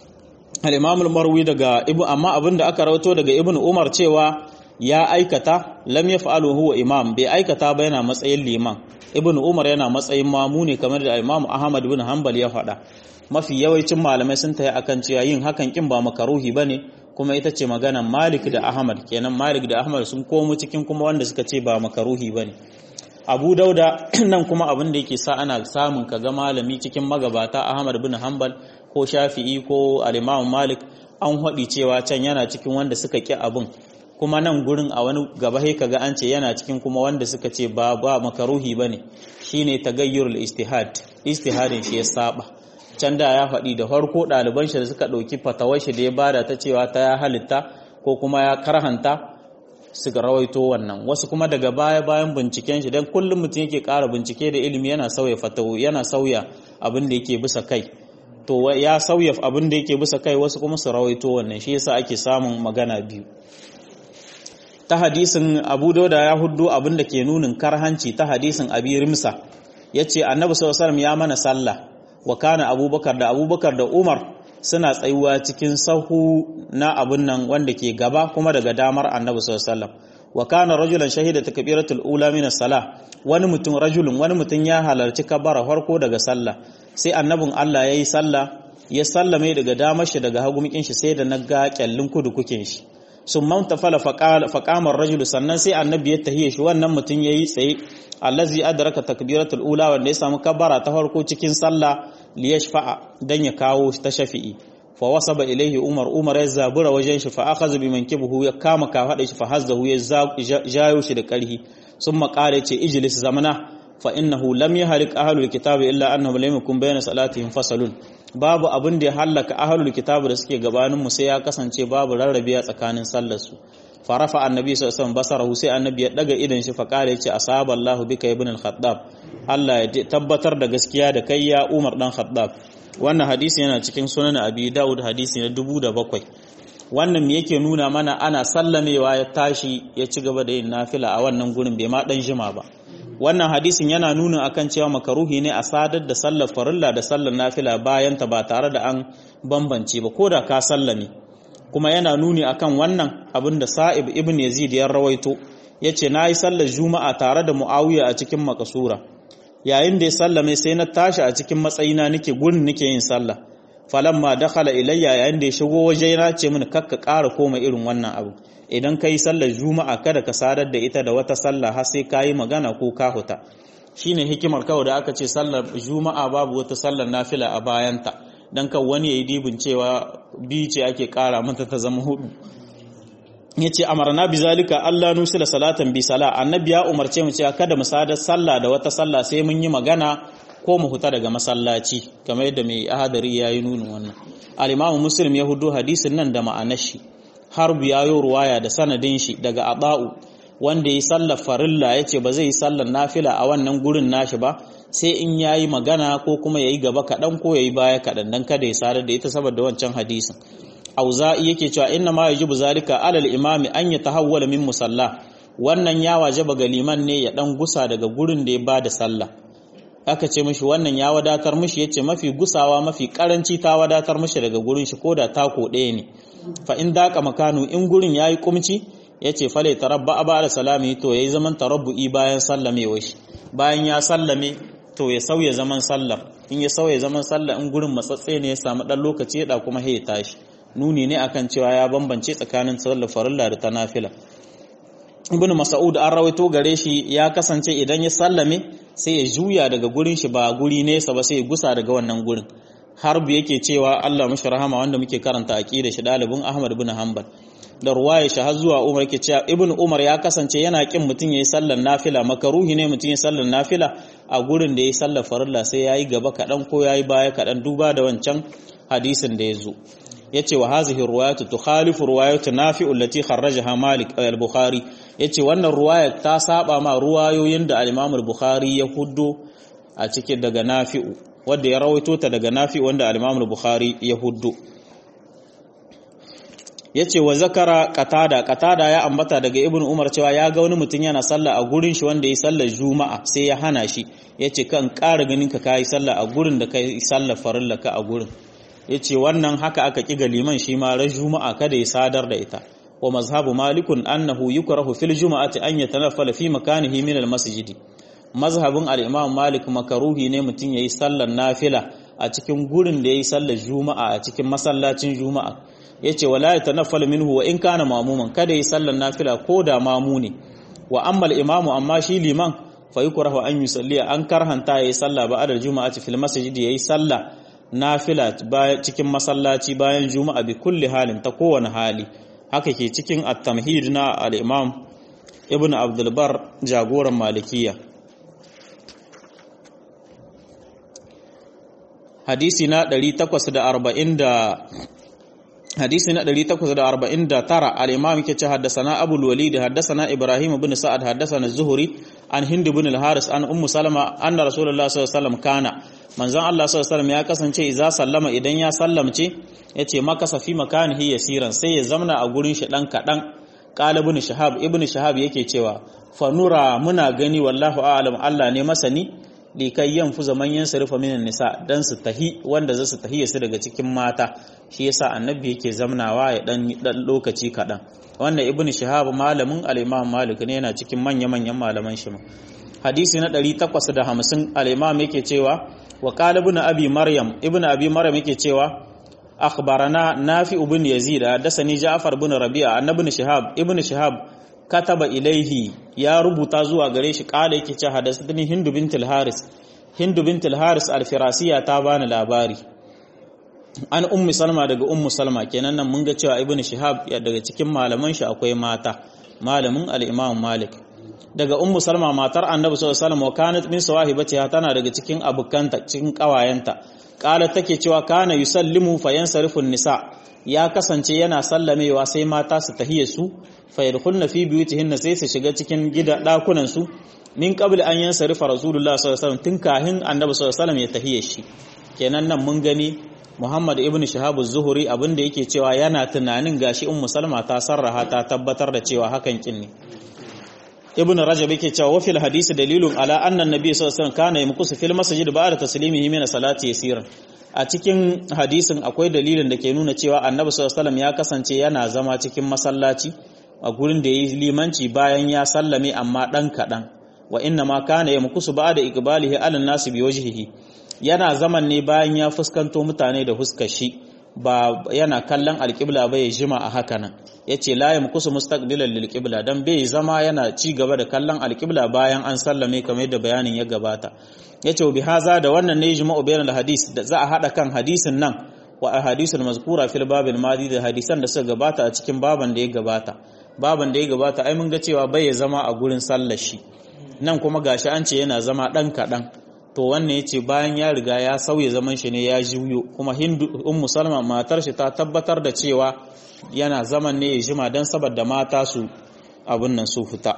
al-imam al-marwi daga ibn amma abinda aka rawato daga ibn umar cewa ya aikata lam yaf'alu huwa imam bai aikata ba yana matsayin liman ibn umar yana matsayin mamu ne kamar da imam ahmad bin hanbal ya faɗa mafi yawancin malamai sun tayi akan cewa yin hakan kin ba makaruhi bane kuma ita ce maganan malik da ahmad kenan malik da ahmad sun komo cikin kuma wanda suka ce ba makaruhi bane abu dauda nan kuma abin da yake sa ana samun kaga malami cikin magabata ahmad bin hanbal ko shafi'i ko al-imam malik an haɗi cewa can yana cikin wanda suka ƙi abin kuma nan gurin a wani gaba sai kaga an ce yana cikin kuma wanda suka ce ba ba makaruhi bane shine tagayyurul istihad istihadin shi ya saba can da ya faɗi da farko ɗaliban shi da suka ɗauki fatawar shi da ya bada ta cewa ta ya halitta ko kuma ya karhanta suka rawaito wannan wasu kuma daga baya bayan binciken shi dan kullum mutum yake ƙara bincike da ilimi yana sauya fatawu yana sauya abin da yake bisa kai to ya sauya abin da yake bisa kai wasu kuma su rawaito wannan shi yasa ake samun magana biyu ta hadisin Abu Dauda ya huddo abin da ke nunin karhanci ta hadisin Abi Rimsa yace Annabi sallallahu alaihi ya mana sallah wa kana Abubakar da Abubakar da Umar suna tsayuwa cikin sahu na abun nan wanda ke gaba kuma daga damar Annabi sallallahu alaihi wa kana rajulan shahida takbiratul ula min as-salah wani mutum rajulun wani mutum ya halarci kabara farko daga sallah sai annabin Allah yayi sallah ya sallame daga damar shi daga hagumikin shi sai da na ga kyallin kudu kukin shi sun manta fala faƙamar rajulu sannan sai annabi ya tahiye shi wannan mutum ya yi tsaye allazi adraka takbiratul ula wanda ya samu kabbara ta farko cikin sallah li yashfa'a dan ya kawo ta shafi'i fa wasaba ilaihi umar umar ya zabura wajen shi fa akhadha bi mankibihi ya kama ka hada shi fa hazdahu ya jayo shi da karhi summa qala ce ijlis zamana fa innahu lam yahlik ahlul kitabi illa annahum lam yakun bayna salatihim fasalun babu abin da ya hallaka ahlul kitabu da suke gabanin mu sai ya kasance babu rarrabiya tsakanin sallar su farafa annabi sallallahu alaihi wasallam basarahu sai annabi ya daga idan shi fa kare yace asaba Allahu bika ibn al-khattab Allah ya tabbatar da gaskiya da kai ya Umar dan Khattab wannan hadisi yana cikin sunan Abi Dawud hadisi na 2007 wannan me yake nuna mana ana sallamewa ya tashi ya ci gaba da yin nafila a wannan gurin bai ma dan jima ba wannan hadisin yana nuna akan cewa makaruhi ne a sadar da sallar farilla da sallar nafila bayan ta ba tare da an bambance ba ko da ka sallame kuma yana nuni akan wannan abin da Sa'ib ibn Yazid ya rawaito yace nayi sallar juma'a tare da Muawiya a cikin makasura yayin da ya sallame sai na tashi a cikin matsayina nake gurin nake yin sallah falamma dakhala ilayya yayin da ya shigo waje na ce mini kakka ƙara koma irin wannan abu idan ka yi sallar juma'a kada ka sadar da ita da wata sallah har sai ka yi magana ko ka huta shine hikimar kawai da aka ce sallar juma'a babu wata sallar nafila a bayanta dan kan wani yayi dibin cewa bi ce ake ƙara mata ta zama hudu yace amarna bizalika Allah nusila salatan bi sala annabi ya umarce mu cewa kada mu sadar sallah da wata sallah sai mun yi magana ko mu huta daga masallaci kamar yadda mai ahadari yayi nunin wannan al-imamu muslim ya hudu hadisin nan da ma'anar shi harbu ya yi ruwaya da sanadin shi daga aba'u wanda ya sallar farilla ya ce ba zai yi sallar nafila a wannan gurin nashi ba sai in ya yi magana ko kuma ya yi gaba kaɗan ko ya yi baya kaɗan don kada ya sadar da ita saboda wancan hadisin auza'i yake cewa inna ma yajibu zalika alal imami an ya tahawwala min musalla wannan ya wajaba ga liman ne ya dan gusa daga gurin da ya bada sallah aka ce mishi wannan ya wadatar mishi yace mafi gusawa mafi karanci ta wadatar mishi daga gurin shi koda tako ɗaya ne fa in daka makanu in gurin yayi kumci yace fale tarabba aba da salami to yayi zaman tarabbu'i bayan sallamewa shi bayan ya sallame to ya sauya zaman sallar in ya sauya zaman sallar in gurin matsatse ne ya samu dan lokaci da kuma ya tashi nuni ne akan cewa ya bambance tsakanin sallar farilla da ta nafila ibnu mas'ud an rawaito gare shi ya kasance idan ya sallame sai ya juya daga gurin shi ba guri nesa ba sai ya gusa daga wannan gurin harbu yake cewa Allah mashi rahama wanda muke karanta aqida shi dalibin Ahmad ibn Hanbal da ruwaya shi har zuwa Umar yake cewa Ibn Umar ya kasance yana kin mutun yayi sallar nafila makaruhi ne mutun yayi sallar nafila a gurin da yayi sallar farilla sai yayi gaba kadan ko yayi baya kadan duba da wancan hadisin da yazo yace wa hazihi ruwayatu tukhalifu ruwayatu nafi'u allati kharrajaha Malik al-Bukhari yace wannan ruwaya ta saba ma ruwayoyin da al-Imam al-Bukhari ya huddo a cikin daga Nafi'u wanda ya rawaito ta daga Nafi wanda al-Imam al-Bukhari ya huddo yace wa zakara qatada qatada ya ambata daga Ibn Umar cewa ya ga wani mutum yana sallah a gurin shi wanda yayi sallar Juma'a sai ya hana shi yace kan ƙara ganin ka kai sallah a gurin da kai sallar farilla ka a gurin yace wannan haka aka kiga liman shi ma ran Juma'a kada ya sadar da ita wa mazhabu malikun annahu yukrahu fil juma'ati an yatanaffala fi makanihi min al-masjidi mazhabin al-imam malik makaruhi ne mutum yayi sallar nafila a cikin gurin da yayi sallar juma'a a cikin masallacin juma'a yace wala yatanaffal minhu wa in kana mamuman kada yayi sallar nafila ko da mamu ne wa amma al-imam amma shi liman fa yukrahu an yusalli an karhanta yayi sallah ba adal juma'ati fil masjid yayi sallah nafila cikin masallaci bayan juma'a bi kulli halin ta kowane hali haka ke cikin at-tamhid na al-imam ibn abdul bar jagoran malikiya hadisi na 840 hadisi na 849 al-imam yake ce haddathana abul walid haddathana ibrahim ibn sa'ad haddathana az-zuhri an hind ibn al-haris an ummu salama anna rasulullah sallallahu alaihi wasallam kana manzon Allah sallallahu alaihi wasallam ya kasance idza sallama idan ya sallamce yace makasa fi makanihi yasiran sai ya zamna a gurin shi dan kadan qala ibn shahab ibn shahab yake cewa fanura muna gani wallahu a'lam Allah ne masani likai yanfu zaman yan sarfa minan nisa dan su tahi wanda za su tahiya su daga cikin mata shi yasa annabi yake zamnawa ya dan dan lokaci kadan wannan ibnu shihab malamin al-imam malik ne yana cikin manya manyan malaman shi hadisi na 850 al-imam yake cewa wa qala ibnu abi maryam ibnu abi maryam yake cewa akhbarana nafi ibn yazid hadathani ja'far ibn rabi'a annabi shihab ibnu shihab kataba ilaihi ya rubuta zuwa gare shi kala yake ce hadathani hindu bintul haris hindu bintul haris al-firasiya ta bani labari an ummu salma daga ummu salma kenan nan mun ga cewa ibnu shihab ya daga cikin malaman shi akwai mata malamin al-imam malik daga ummu salma matar annabi sallallahu alaihi wasallam wa kanat min sawahibatiha tana daga cikin abukanta cikin kawayenta kala take cewa kana yusallimu fayansarifu nisa ya kasance yana sallamewa sai mata su tahiye su fa yadkhulna fi buyutihinna sai su shiga cikin gida dakunan su min qabl an yansarifa rasulullah sallallahu alaihi wasallam tun kahin annabi sallallahu alaihi wasallam ya tahiye shi kenan nan mun gani Muhammad ibn Shihab az-Zuhri abinda yake cewa yana tunanin gashi Ummu Salma ta sarraha ta tabbatar da cewa hakan kin ne Ibn Rajab yake cewa wa fil hadisi dalilun ala anna an-nabiy sallallahu alaihi wasallam kana yamkusu fil masjid ba'da taslimihi min salati yasiran a cikin hadisin akwai dalilin da ke nuna cewa Annabi sallallahu alaihi wasallam ya kasance yana zama cikin masallaci a gurin da yayi limanci bayan ya sallame amma dan kadan wa inna ma kana yamkusu ba'da iqbalihi ala an-nasi bi wajhihi yana zaman ne bayan ya fuskanto mutane da huskar shi ba yana kallon alƙibla ba ya jima a haka nan ya ce layin kusa mustaqbilan lilƙibla don bai zama yana ci gaba da kallon alƙibla bayan an sallame kamar yadda bayanin ya gabata ya ce bi haza da wannan ne jima'u bayan hadis da za a haɗa kan hadisin nan wa a hadisul mazkura fil babil madi da hadisan da suka gabata a cikin baban da ya gabata baban da ya gabata ai mun ga cewa bai ya zama a gurin sallar shi nan kuma gashi an ce yana zama ɗan kaɗan to wannan ya ce bayan ya riga ya sauya zaman shi ne ya juyo kuma hindu ummu salma matar shi ta tabbatar da cewa yana zaman ne ya jima don saboda mata su abin nan su fita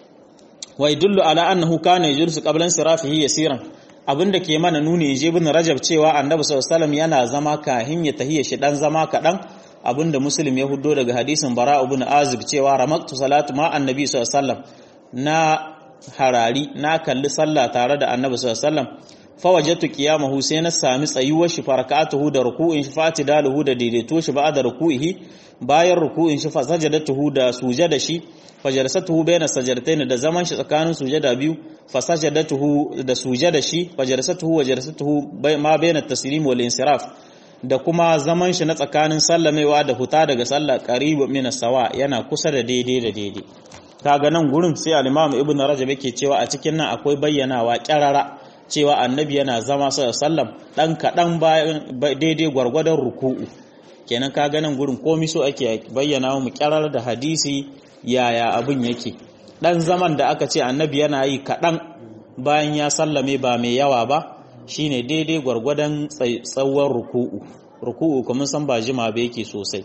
wa idullu ala annahu kana yajlisu qabla sirafihi yasiran abin da ke mana nuni je bin rajab cewa annabi sallallahu alaihi yana zama kahin ya tahiyya shi dan zama kadan abin da muslim ya huddo daga hadisin bara ibn azib cewa ramaktu salatu ma annabi sallallahu alaihi na harari na kalli sallah tare da annabi sallallahu alaihi wasallam fa wajadtu qiyamahu sai na sami tsayuwar shi farakatuhu da ruku'in shi fatidaluhu da daidaito shi ba da ruku'ihi bayan ruku'in shi fa sajadatuhu da sujada shi fa jalsatuhu bayna sajdatayn da zaman shi tsakanin sujada biyu fa sajadatuhu da sujada shi fa jalsatuhu wa jalsatuhu ma bayna taslim wal insiraf da kuma zaman shi na tsakanin sallamewa da huta daga sallah qaribu min sawa yana kusa da daidai da daidai kaga nan gurin sai al-Imam Ibn Rajab yake cewa a cikin nan akwai bayyanawa kyarara cewa annabi yana zama sallam dan kadan daidai gwargwadon ruku'u kenan kaga nan gurin komai so ake bayyana mu kyarar da hadisi yaya abin yake dan zaman da aka ce annabi yana yi kadan bayan ya sallame ba mai yawa ba shine daidai gwargwadon tsawon ruku'u ruku'u kuma san ba jima ba yake sosai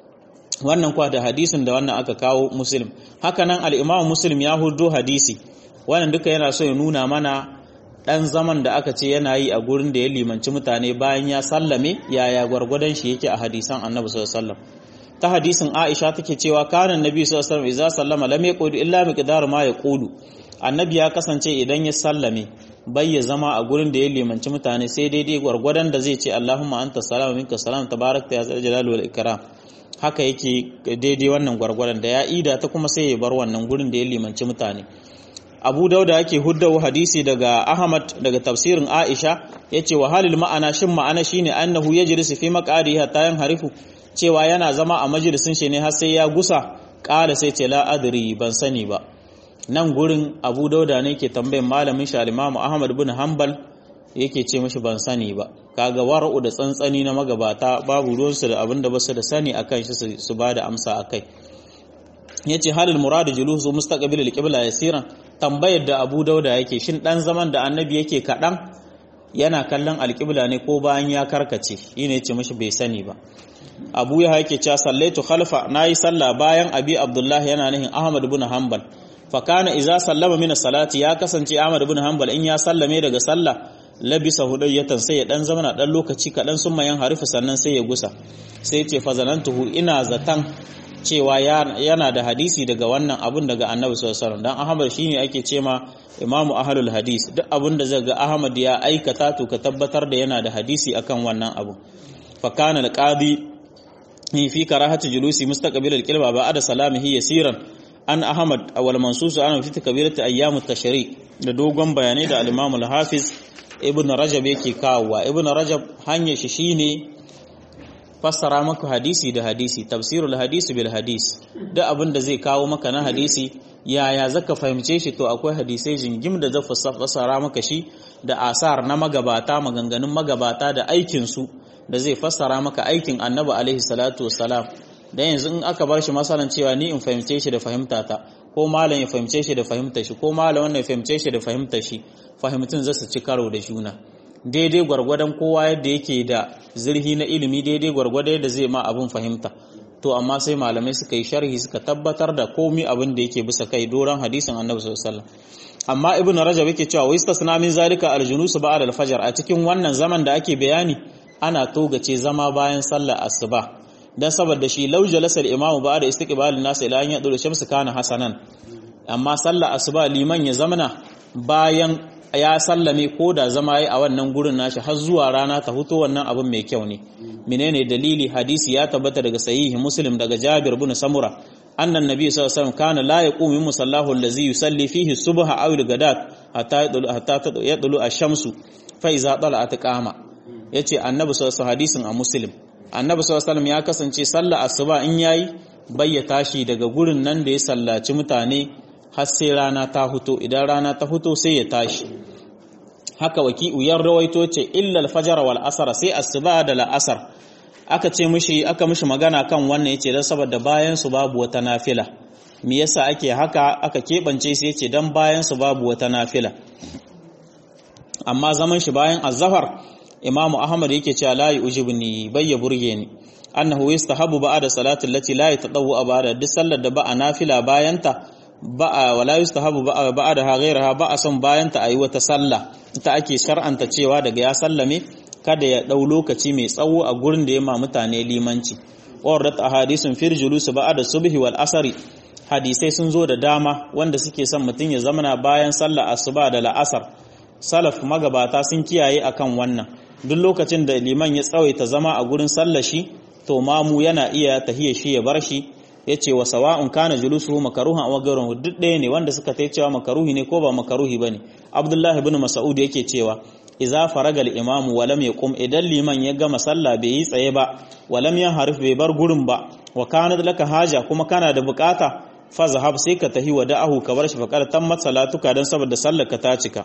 wannan kwa da hadisin da wannan aka kawo muslim haka nan al'imamu muslim ya hudo hadisi wannan duka yana so ya nuna mana ɗan zaman da aka ce yana yi a gurin da ya limanci mutane bayan ya sallame yaya gwargwadon shi yake a hadisan annabi sallallahu ta hadisin aisha take cewa kana annabi sallallahu alaihi wasallam sallama lam yaqulu illa miqdar ma yaqulu annabi ya kasance idan ya sallame bai ya zama a gurin da ya limanci mutane sai daidai gwargwadon da zai ce allahumma anta salamu minka salam tabarakta ya zal jalali wal ikram haka yake daidai wannan gwargwaron da ya ida ta kuma sai ya bar wannan gurin da ya limanci mutane abu dauda yake huddawo hadisi daga ahmad daga tafsirin aisha ya ce wahalil ma'ana shin ma'ana shine annahu ya jirisi fi makari hatta yan harifu cewa yana zama a majalisin shi ne har sai ya gusa ƙala sai ce la adri ban sani ba nan gurin abu dauda ne ke tambayin malamin shi al ahmad bin hanbal yake ce mashi ban sani ba kaga wara'u da tsantsani na magabata babu ruwansu da abin da basu da sani akan shi su ba da amsa akai yace halil muradu julusu mustaqbil al-qibla yasiran tambayar da Abu Dauda yake shin dan zaman da annabi yake kadan yana kallon alƙibla ne ko bayan ya karkace shi ne ce mashi bai sani ba abu ya haike cewa sallaitu khalfa nayi sallah bayan abi abdullahi yana nihin ahmad ibn hanbal fa kana idza sallama min salati ya kasance ahmad ibn hanbal in ya sallame daga sallah labisa hudayyatan sai ya dan zamana dan lokaci kadan sun mayan harifa sannan sai ya gusa sai ce fa zanantuhu ina zatan cewa yana da hadisi daga wannan abun daga annabi sallallahu alaihi wasallam dan ahmad shine ake cema imamu ahlul hadis duk abin da zai ga ahmad ya aikata to ka tabbatar da yana da hadisi akan wannan abu fa kana alqadi fi karahati julusi mustaqbil alqilba ba'da salamihi yasiran an ahmad awal mansus an fi takbirati ayyam at-tashri da dogon bayanai da al-imam al-hafiz ibn rajab yake kawowa ibn rajab hanyar shi shine fassara maka hadisi da hadisi tafsirul hadisi bil hadis duk abin da zai kawo maka na hadisi yaya zaka fahimce shi to akwai hadisai jingim da zai fassara maka shi da asar na magabata maganganun magabata da aikin su da zai fassara maka aikin annabi alaihi salatu wassalam dan yanzu in aka bar shi masalan cewa ni in fahimce shi da fahimta ta ko malam ya fahimce shi da fahimtar shi ko malam wannan ya fahimce shi da fahimtar shi fahimtun zasu ci karo da juna daidai gwargwadon kowa yadda yake da zirhi na ilimi daidai gwargwadon yadda zai ma abin fahimta to amma sai malamai suka yi sharhi suka tabbatar da komi abin da yake bisa kai doron hadisin annabi sallallahu alaihi wasallam amma ibn rajab yake cewa wa istasna min zalika aljunus ba'da al-fajr a cikin wannan zaman da ake bayani ana togace zama bayan sallar asuba dan saboda shi law jalasa al-imam ba'da istiqbal an-nas ila an yadul shamsu kana hasanan amma sallar asuba liman ya zamana bayan ya sallame ko da zama yi a wannan gurin nashi har zuwa rana ta huto wannan abin mai kyau ne menene dalili hadisi ya tabbata daga sahihi muslim daga jabir bin samura annan nabi sallallahu alaihi wasallam kana la yaqumu min musallahu allazi yusalli fihi subha aw al-gadat hatta yadlu hatta yadlu ash-shamsu fa iza tala'at qama yace annabi sallallahu alaihi hadisin a muslim annabi sallallahu alaihi ya kasance sallar asuba in yayi bayya tashi daga gurin nan da ya sallaci mutane har sai rana ta huto idan rana ta huto sai ya tashi haka waki'u yan rawaito ce illal fajr wal asr sai asuba da la'asar aka ce mishi aka mishi magana kan wannan yace dan saboda bayan su babu wata nafila me yasa ake haka aka kebance sai yace dan bayan su babu wata nafila amma zaman shi bayan azhar imamu ahmad yake cewa la yujibni bayya burge ni annahu yastahabu ba'da salati allati la yatadawu ba'da duk sallar da ba a nafila bayanta ba'a wala yustahabu ba'a ba'da ghairaha ba'a son bayanta ayi wata sallah ita ake shar'anta cewa daga ya sallame kada ya dau lokaci mai tsawo a gurin da ya ma mutane limanci warrat ahadisun fir julus ba'da subhi wal asri hadisai sun zo da dama wanda suke son mutun ya zamana bayan sallar asuba da la'asar salaf magabata sun kiyaye akan wannan duk lokacin da liman ya tsawaita zama a gurin sallar shi to mamu yana iya tahiyya shi ya bar shi yace wa sawa'un kana julusuhu makruhan aw ghayruhu duk ɗaya ne wanda suka tai cewa makaruhi ne ko ba makaruhi bane Abdullah ibn Mas'ud yake cewa idza faraga al-imam wa lam yaqum idan liman ya gama sallah bai yi tsaye ba wa lam yanharif bai bar gurin ba wa kana laka haja kuma kana da bukata fa zahab sai ka tahi wa da'ahu ka bar shi fa qala tammat salatuka dan saboda sallar ka ta cika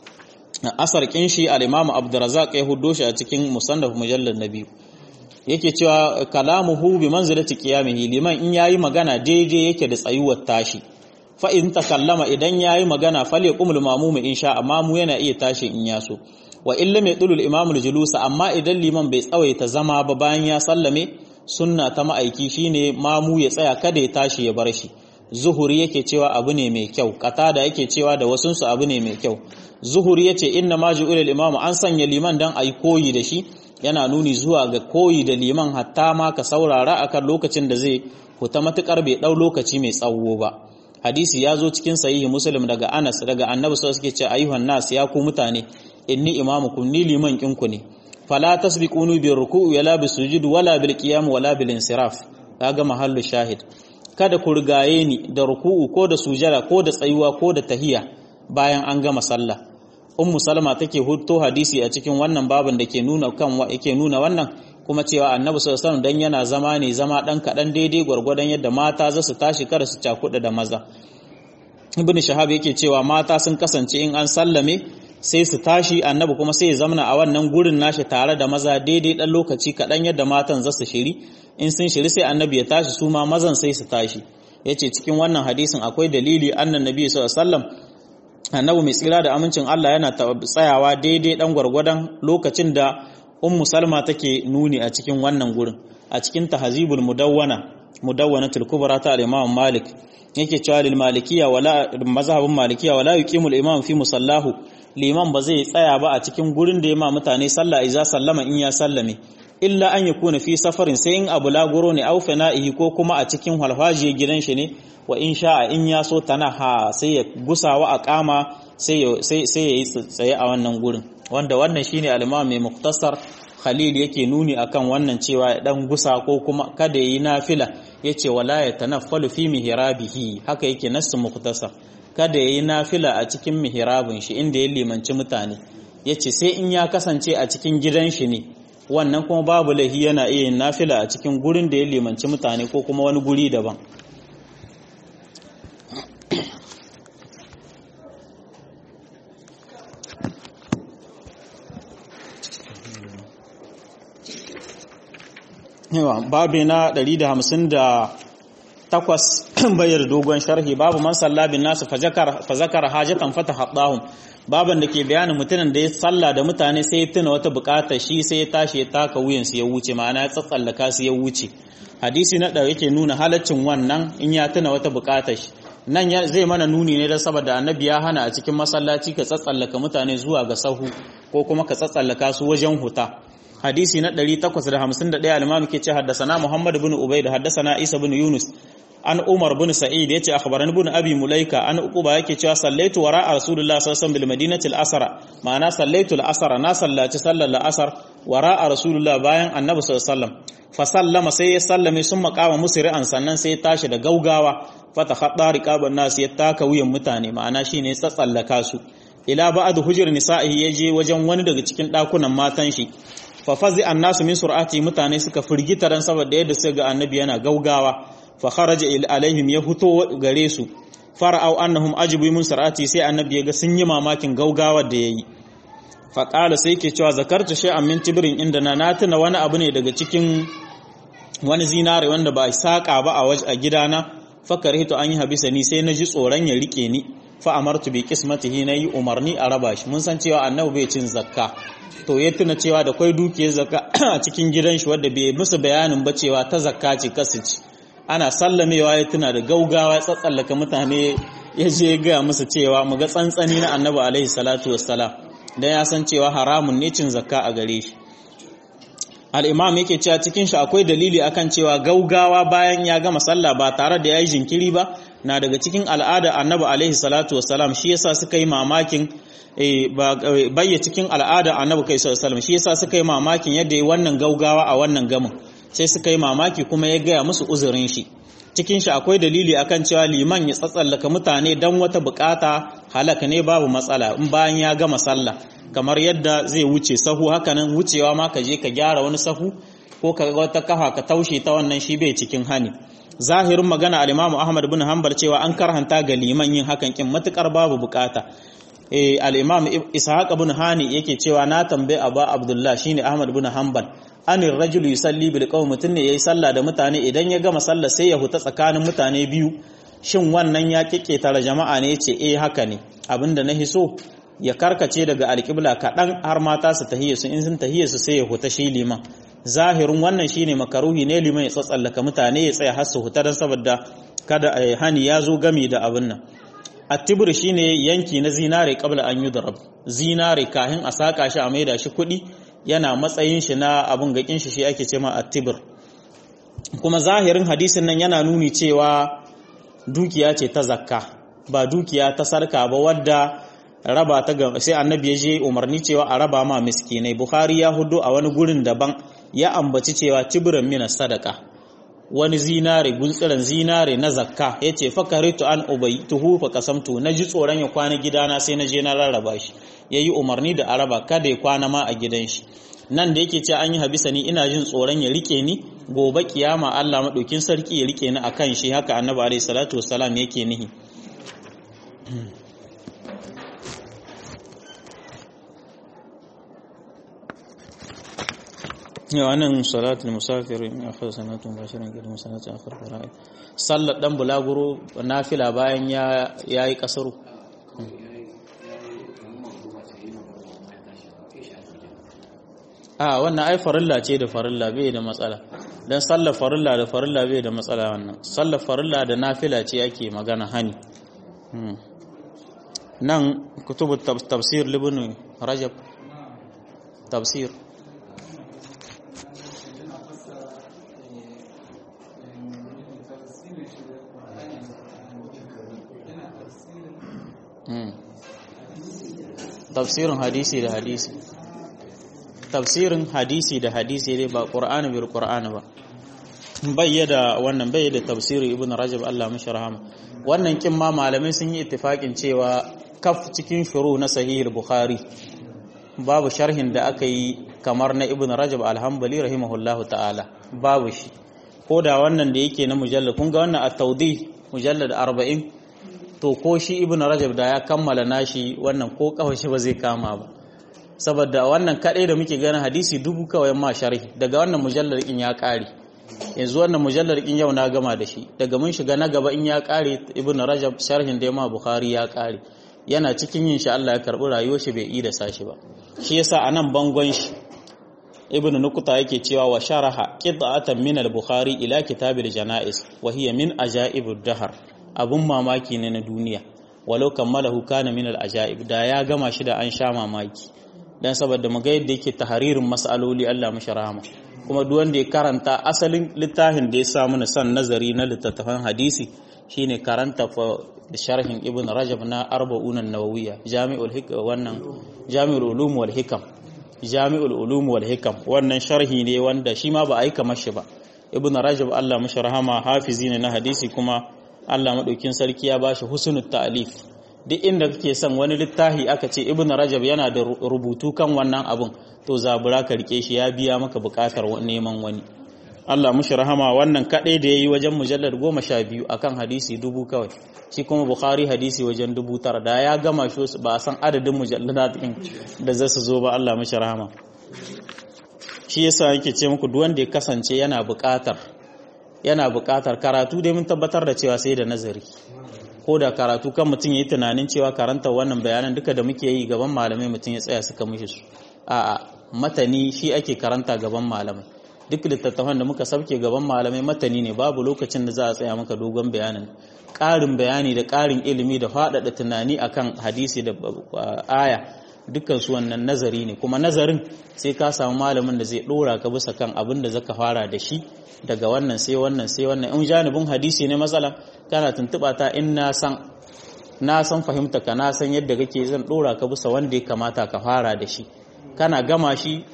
asar kin shi al-imam Abdurrazzaq ya huddo shi a cikin musannaf mujallad na biyu yake cewa kalamuhu bi manzilati qiyamihi liman in yayi magana daidai yake da tsayuwar tashi fa in takallama idan yayi magana fal yaqumul mamum in sha amma mu yana iya tashi in yaso wa illa mai dulul imamul julusa amma idan liman bai tsawaita zama ba bayan ya sallame sunna ta ma'aiki shine mamu ya tsaya kada ya tashi ya bar shi zuhuri yake cewa abu ne mai kyau qatada yake cewa da wasunsu abu ne mai kyau zuhuri yace inna ma ju'ila imamu an sanya liman dan ayi koyi da shi yana nuni zuwa ga koyi da liman hatta ma ka saurara akan lokacin da zai huta matukar bai dau lokaci mai tsawo ba hadisi ya zo cikin sahihi muslim daga anas daga annabi sallallahu alaihi wasallam ayyuhan nas ya ku mutane inni imamukum ni liman kinku ne fala tasbiquni bi ruku'i wala bi sujud wala bil qiyam wala bil insiraf kaga mahallu shahid kada ku rigaye ni da ruku'u ko da sujada ko da tsayuwa ko da tahiya bayan an gama sallah ummu salama take hutto hadisi a cikin wannan babin da ke nuna kan yake nuna wannan kuma cewa annabi sallallahu alaihi dan yana zama ne zama dan kadan daidai gwargwadon yadda mata za su tashi kada su cakuda da maza ibnu shahab yake cewa mata sun kasance in an sallame sai su tashi annabi kuma sai ya zamana a wannan gurin nashi tare da maza daidai dan lokaci kaɗan yadda matan za su shiri in sun shiri sai annabi ya tashi su ma mazan sai su tashi yace cikin wannan hadisin akwai dalili annan nabi sallallahu alaihi wasallam annabi mai tsira da amincin Allah yana tsayawa daidai dan gwargwadon lokacin da ummu salma take nuni a cikin wannan gurin a cikin tahzibul mudawwana mudawwanatul kubra ta al-imam malik yake cewa lil malikiya wala mazhabin malikiya wala yuqimul imam fi musallahu liman ba zai tsaya ba a cikin gurin da ya ma mutane sallah iza sallama in ya sallame illa an yakuna fi safarin sai in abu lagoro ne au fana'ihi ko kuma a cikin halfajiye gidan shi ne wa in sha'a in ya so tanaha sai ya gusawa a kama sai ya sai ya yi tsaye a wannan gurin wanda wannan shine al-imam mai muktasar Khalil yake nuni akan wannan cewa ya dan gusa ko kuma kada yi nafila yace wala ya tanaffalu fi mihrabihi haka yake nassu muktasar kada yayi nafila a cikin mihrabin shi inda ya limanci mutane yace sai in ya kasance a cikin gidan shi ne wannan kuma babu lahi yana iya yin nafila a cikin gurin da ya limanci mutane ko kuma wani guri daban yawa babu na 158 bayar dogon sharhi babu man salla bin nasu fa zakara hajatan fata haɗahun baban da ke bayanin mutumin da ya salla da mutane sai ya tuna wata bukata shi sai ya tashi ya taka wuyansu ya wuce ma'ana ya tsatsallaka su ya wuce hadisi na ɗaya yake nuna halaccin wannan in ya tuna wata bukata shi nan zai mana nuni ne don saboda annabi ya hana a cikin masallaci ka tsatsallaka mutane zuwa ga sahu ko kuma ka tsatsallaka su wajen huta hadisi na 851 al-imam ke ce haddasana Muhammad ibn Ubayd haddasana Isa ibn Yunus an Umar ibn Sa'id yace akhbarani ibn Abi Mulaika an Uquba yake cewa sallaitu wara Rasulullah sallallahu alaihi wasallam bil madinati al-asra ma'ana sallaitu al-asra na sallaci sallar al-asr wara Rasulullah bayan Annabi sallallahu alaihi wasallam fa sallama sai ya sallame sun makama musri'an sannan sai ya tashi da gaugawa fata khadda riqaban nas ya taka wuyan mutane ma'ana shine ya tsatsallaka su ila ba'd hujur nisa'i yaje wajen wani daga cikin dakunan matan shi fafazi annasu min sur'ati mutane suka firgita ran saboda yadda suka ga annabi yana gaugawa fa kharaja alaihim ya huto gare su fara'au annahum ajibu min sur'ati sai annabi ya ga sun yi mamakin gaugawa da yayi fa qala sai yake cewa zakartu shay'an min tibrin inda na na tuna wani abu ne daga cikin wani zinare wanda ba saka ba a waje a gidana fa karihtu an yi habisa ni sai naji tsoron ya rike ni fa amartu bi qismatihi nayi umarni a raba shi mun san cewa annabi bai cin zakka to ya tuna cewa da kwai dukiyar zakka a cikin gidan shi wadda bai musu bayanin ba cewa ta zakka ce kasici ana sallamewa ya tuna da gaugawa tsatsallaka mutane ya je ga musu cewa mu ga tsantsani na annabi alaihi salatu wassalam dan ya san cewa haramun ne cin zakka a gare shi al-imam yake cewa cikin shi akwai dalili akan cewa gaugawa bayan ya gama sallah ba tare da yayi jinkiri ba na daga cikin al'ada annabi alaihi salatu wassalam shi yasa suka yi mamakin bayya cikin al'ada annabi kai sallallahu shi yasa suka yi mamakin yadda yi wannan gaugawa a wannan gamin sai suka yi mamaki kuma ya gaya musu uzurin shi cikin shi akwai dalili akan cewa liman ya tsatsallaka mutane dan wata bukata halaka ne babu matsala in bayan ya gama sallah kamar yadda zai wuce sahu hakanan wucewa ma ka je ka gyara wani sahu ko ka ga wata kafa ka taushe ta wannan shi bai cikin hani zahirin magana al-Imam Ahmad bin Hanbal cewa an karhanta ga liman yin hakan kin matukar babu bukata eh al-Imam Ishaq bin Hani yake cewa na tambaye Aba Abdullah shine Ahmad bin Hanbal anir rajulu yusalli bil qawm mutun ne yayi sallah da mutane idan ya gama sallah sai ya huta tsakanin mutane biyu shin wannan ya kike tare jama'a ne yace eh haka ne abinda na hiso ya karkace daga alƙibla kaɗan har mata su tahiyya su in sun tahiyya su sai ya huta shi liman zahirin wannan shine makaruhi ne liman ya tsatsallaka mutane ya tsaya har su huta dan saboda kada hani ya zo gami da abin nan attibir shine yanki na zinare qabla an yudrab zinare kahin a saka shi a maida shi kuɗi yana matsayin shi na abun gakin shi shi ake cewa attibir kuma zahirin hadisin nan yana nuni cewa dukiya ce ta zakka ba dukiya ta sarka ba wadda raba ta ga sai annabi ya je umarni cewa a raba ma miskinai bukhari ya hudu a wani gurin daban ya ambaci cewa tibiran mina sadaka wani zinare guntsiran zinare na zakka ya ce fakaritu an ubaituhu fa kasamtu na ji tsoron ya kwana gidana sai na je na rarraba shi ya yi umarni da araba kada ya kwana ma a gidan shi nan da yake ce an yi habisa ni ina jin tsoron ya rike ni gobe kiyama Allah maɗaukin sarki ya rike ni akan shi haka annabi alaihi salatu wassalam yake nihi wannan salatul musafir in akhar sanatu bashiran gidan sanatu akhar fara'i sallar dan bulaguro nafila bayan ya yayi kasaru a wannan ai farilla ce da farilla bai da matsala dan sallar farilla da farilla bai da matsala wannan sallar farilla da nafila ce ake magana hani nan kutubu tafsir libin rajab tafsir tafsirin hadisi da hadisi tafsirin hadisi da hadisi dai ba qur'ani bil qur'ani ba bayyada wannan bayyada tafsirin ibn rajab Allah mashi rahama wannan kin ma malamai sun yi ittifakin cewa kaf cikin shuru na sahih bukhari babu sharhin da aka yi kamar na ibn rajab alhambali rahimahullahu ta'ala babu shi ko da wannan da yake na mujallad kun ga wannan at-tawdih mujallad 40 to ko shi ibn rajab da ya kammala nashi wannan ko kawai shi ba zai kama ba saboda wannan kadai da muke ganin hadisi dubu kawai ma sharhi daga wannan mujallar in ya kare yanzu wannan mujallar in yau na gama da shi daga mun shiga na gaba in ya kare ibn rajab sharhin da ma bukhari ya kare yana cikin yin shi Allah ya karbi rayuwar shi bai ida sashi ba shi yasa anan bangon shi ibn nukuta yake cewa wa sharaha qita'atan min al-bukhari ila kitab al-janaiz wa hiya min ajaibud dahr abun mamaki ne na duniya walau kammalahu kana min al-ajaib da ya gama shi da an sha mamaki dan saboda mu ga yadda yake tahririn mas'aloli Allah mashi rahama kuma duk wanda ya karanta asalin littafin da ya sa mana san nazari na littattafan hadisi shine karanta da sharhin ibn rajab na arba'un an-nawawiyya jami'ul hikam wannan jami'ul ulum wal hikam jami'ul ulum wal hikam wannan sharhi ne wanda shi ma ba a yi kamar shi ba ibn rajab Allah mashi rahama hafizi ne na hadisi kuma Allah madaukin sarki ya bashi husnul ta'lif duk inda kake son wani littafi aka ce ibn rajab yana da rubutu kan wannan abun to zabura ka rike shi ya biya maka bukatar neman wani Allah mushi rahama wannan kadai da yayi wajen mujallar goma sha biyu akan hadisi dubu kawai shi kuma bukhari hadisi wajen dubu tara da ya gama shi ba a san adadin mujalladat din da za su zo ba Allah mushi rahama shi yasa yake ce muku duk wanda ya kasance yana bukatar yana bukatar karatu dai mun tabbatar da cewa sai da nazari ko da karatu kan mutum ya yi tunanin cewa karanta wannan bayanan duka da muke yi gaban malamai mutum ya tsaya suka mishi su a matani shi ake karanta gaban malamai duk littattafan da muka sabke gaban malamai matani ne babu lokacin da za a tsaya maka dogon bayanin ƙarin bayani da ƙarin ilimi da faɗaɗa tunani akan hadisi da aya dukkan su wannan nazari ne kuma nazarin sai ka samu malamin da zai ɗora ka bisa kan abin da zaka fara da shi daga wannan sai wannan sai wannan in janibin hadisi ne matsala kana tuntuɓa ta in na san na san fahimta ka na san yadda kake zan ɗora ka bisa wanda ya kamata ka fara da shi kana gama shi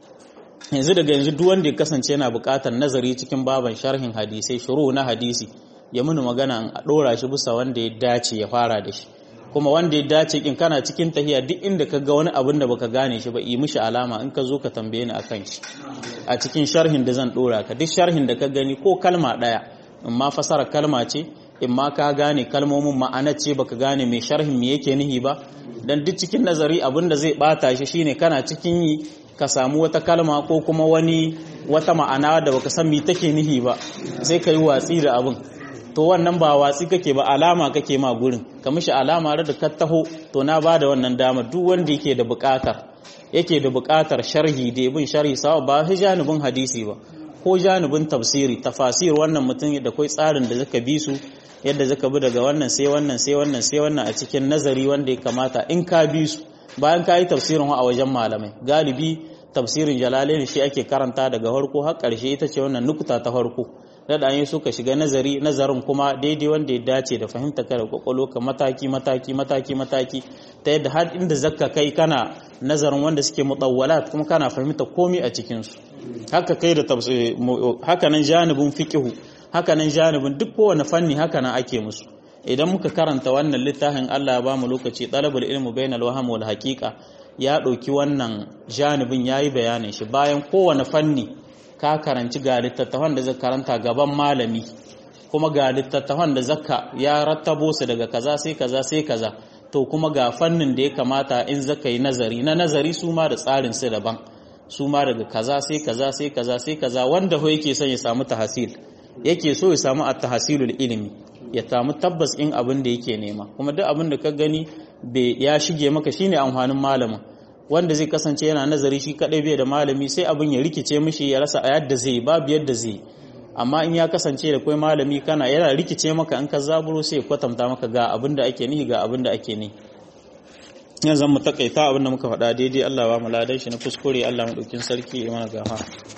yanzu daga yanzu duk wanda ya kasance yana buƙatar nazari cikin baban sharhin hadisai shuru na hadisi ya muni magana a ɗora shi bisa wanda ya dace ya fara da shi kuma wanda ya dace kin kana cikin tahiya duk inda ka ga wani abin da baka gane shi ba yi mishi alama in ka zo ka tambaye ni akan shi a cikin sharhin da zan ɗora ka duk sharhin da ka gani ko kalma ɗaya in ma fasara kalma ce in ma ka gane kalmomin ma'ana ce baka gane mai sharhin me yake nihi ba dan duk cikin nazari abin da zai bata shi shine kana cikin yi ka samu wata kalma ko kuma wani wata ma'ana da baka san me take nihi ba sai ka yi watsi da abin to wannan ba watsi kake ba alama kake ma gurin ka mishi alama da ka taho to na bada wannan dama duk wanda yake da buƙatar yake da buƙatar sharhi da ibn sharhi sawa ba shi janibin hadisi ba ko janibin tafsiri tafasir wannan mutum da kai tsarin da zaka bi su yadda zaka bi daga wannan sai wannan sai wannan sai wannan a cikin nazari wanda ya kamata in ka bi su bayan ka yi tafsirin a wajen malamai galibi tafsirin jalalain shi ake karanta daga farko har ƙarshe ita ce wannan nukuta ta farko da yi suka shiga nazari nazarin kuma daidai wanda ya dace da fahimta kada kwakwalo ka mataki mataki mataki mataki ta yadda har inda zakka kai kana nazarin wanda suke mutawwalat kuma kana fahimta komai a cikin su haka kai da haka nan janibin fiqhu haka nan janibin duk kowane fanni haka nan ake musu idan muka karanta wannan littafin Allah ya bamu lokaci talabul ilmu bainal waham wal haqiqa ya ɗauki wannan janibin yayi bayanin shi bayan kowane fanni ka karanci ga littattafan da zaka karanta gaban malami kuma ga littattafan da zaka ya rattabo su daga kaza sai kaza sai kaza to kuma ga fannin da ya kamata in zaka yi nazari na nazari su ma da tsarin su daban su ma daga kaza sai kaza sai kaza sai kaza wanda ho yake son ya samu tahsil yake so ya samu at-tahsilul ilmi ya samu tabbas in abin da yake nema kuma duk abin da ka gani ya shige maka shine amfanin malamin wanda zai kasance yana nazari shi kadai bai da malami sai abin ya rikice mishi ya rasa a yadda zai babu yadda zai amma in ya kasance da kai malami kana yana rikice maka in ka zaburo sai ya kwatanta maka ga abin da ake nihi ga abin da ake nihi yanzu mu takaita abin da muka faɗa daidai Allah ba mu ladan shi na kuskure Allah mu ɗaukin sarki ya mana gafa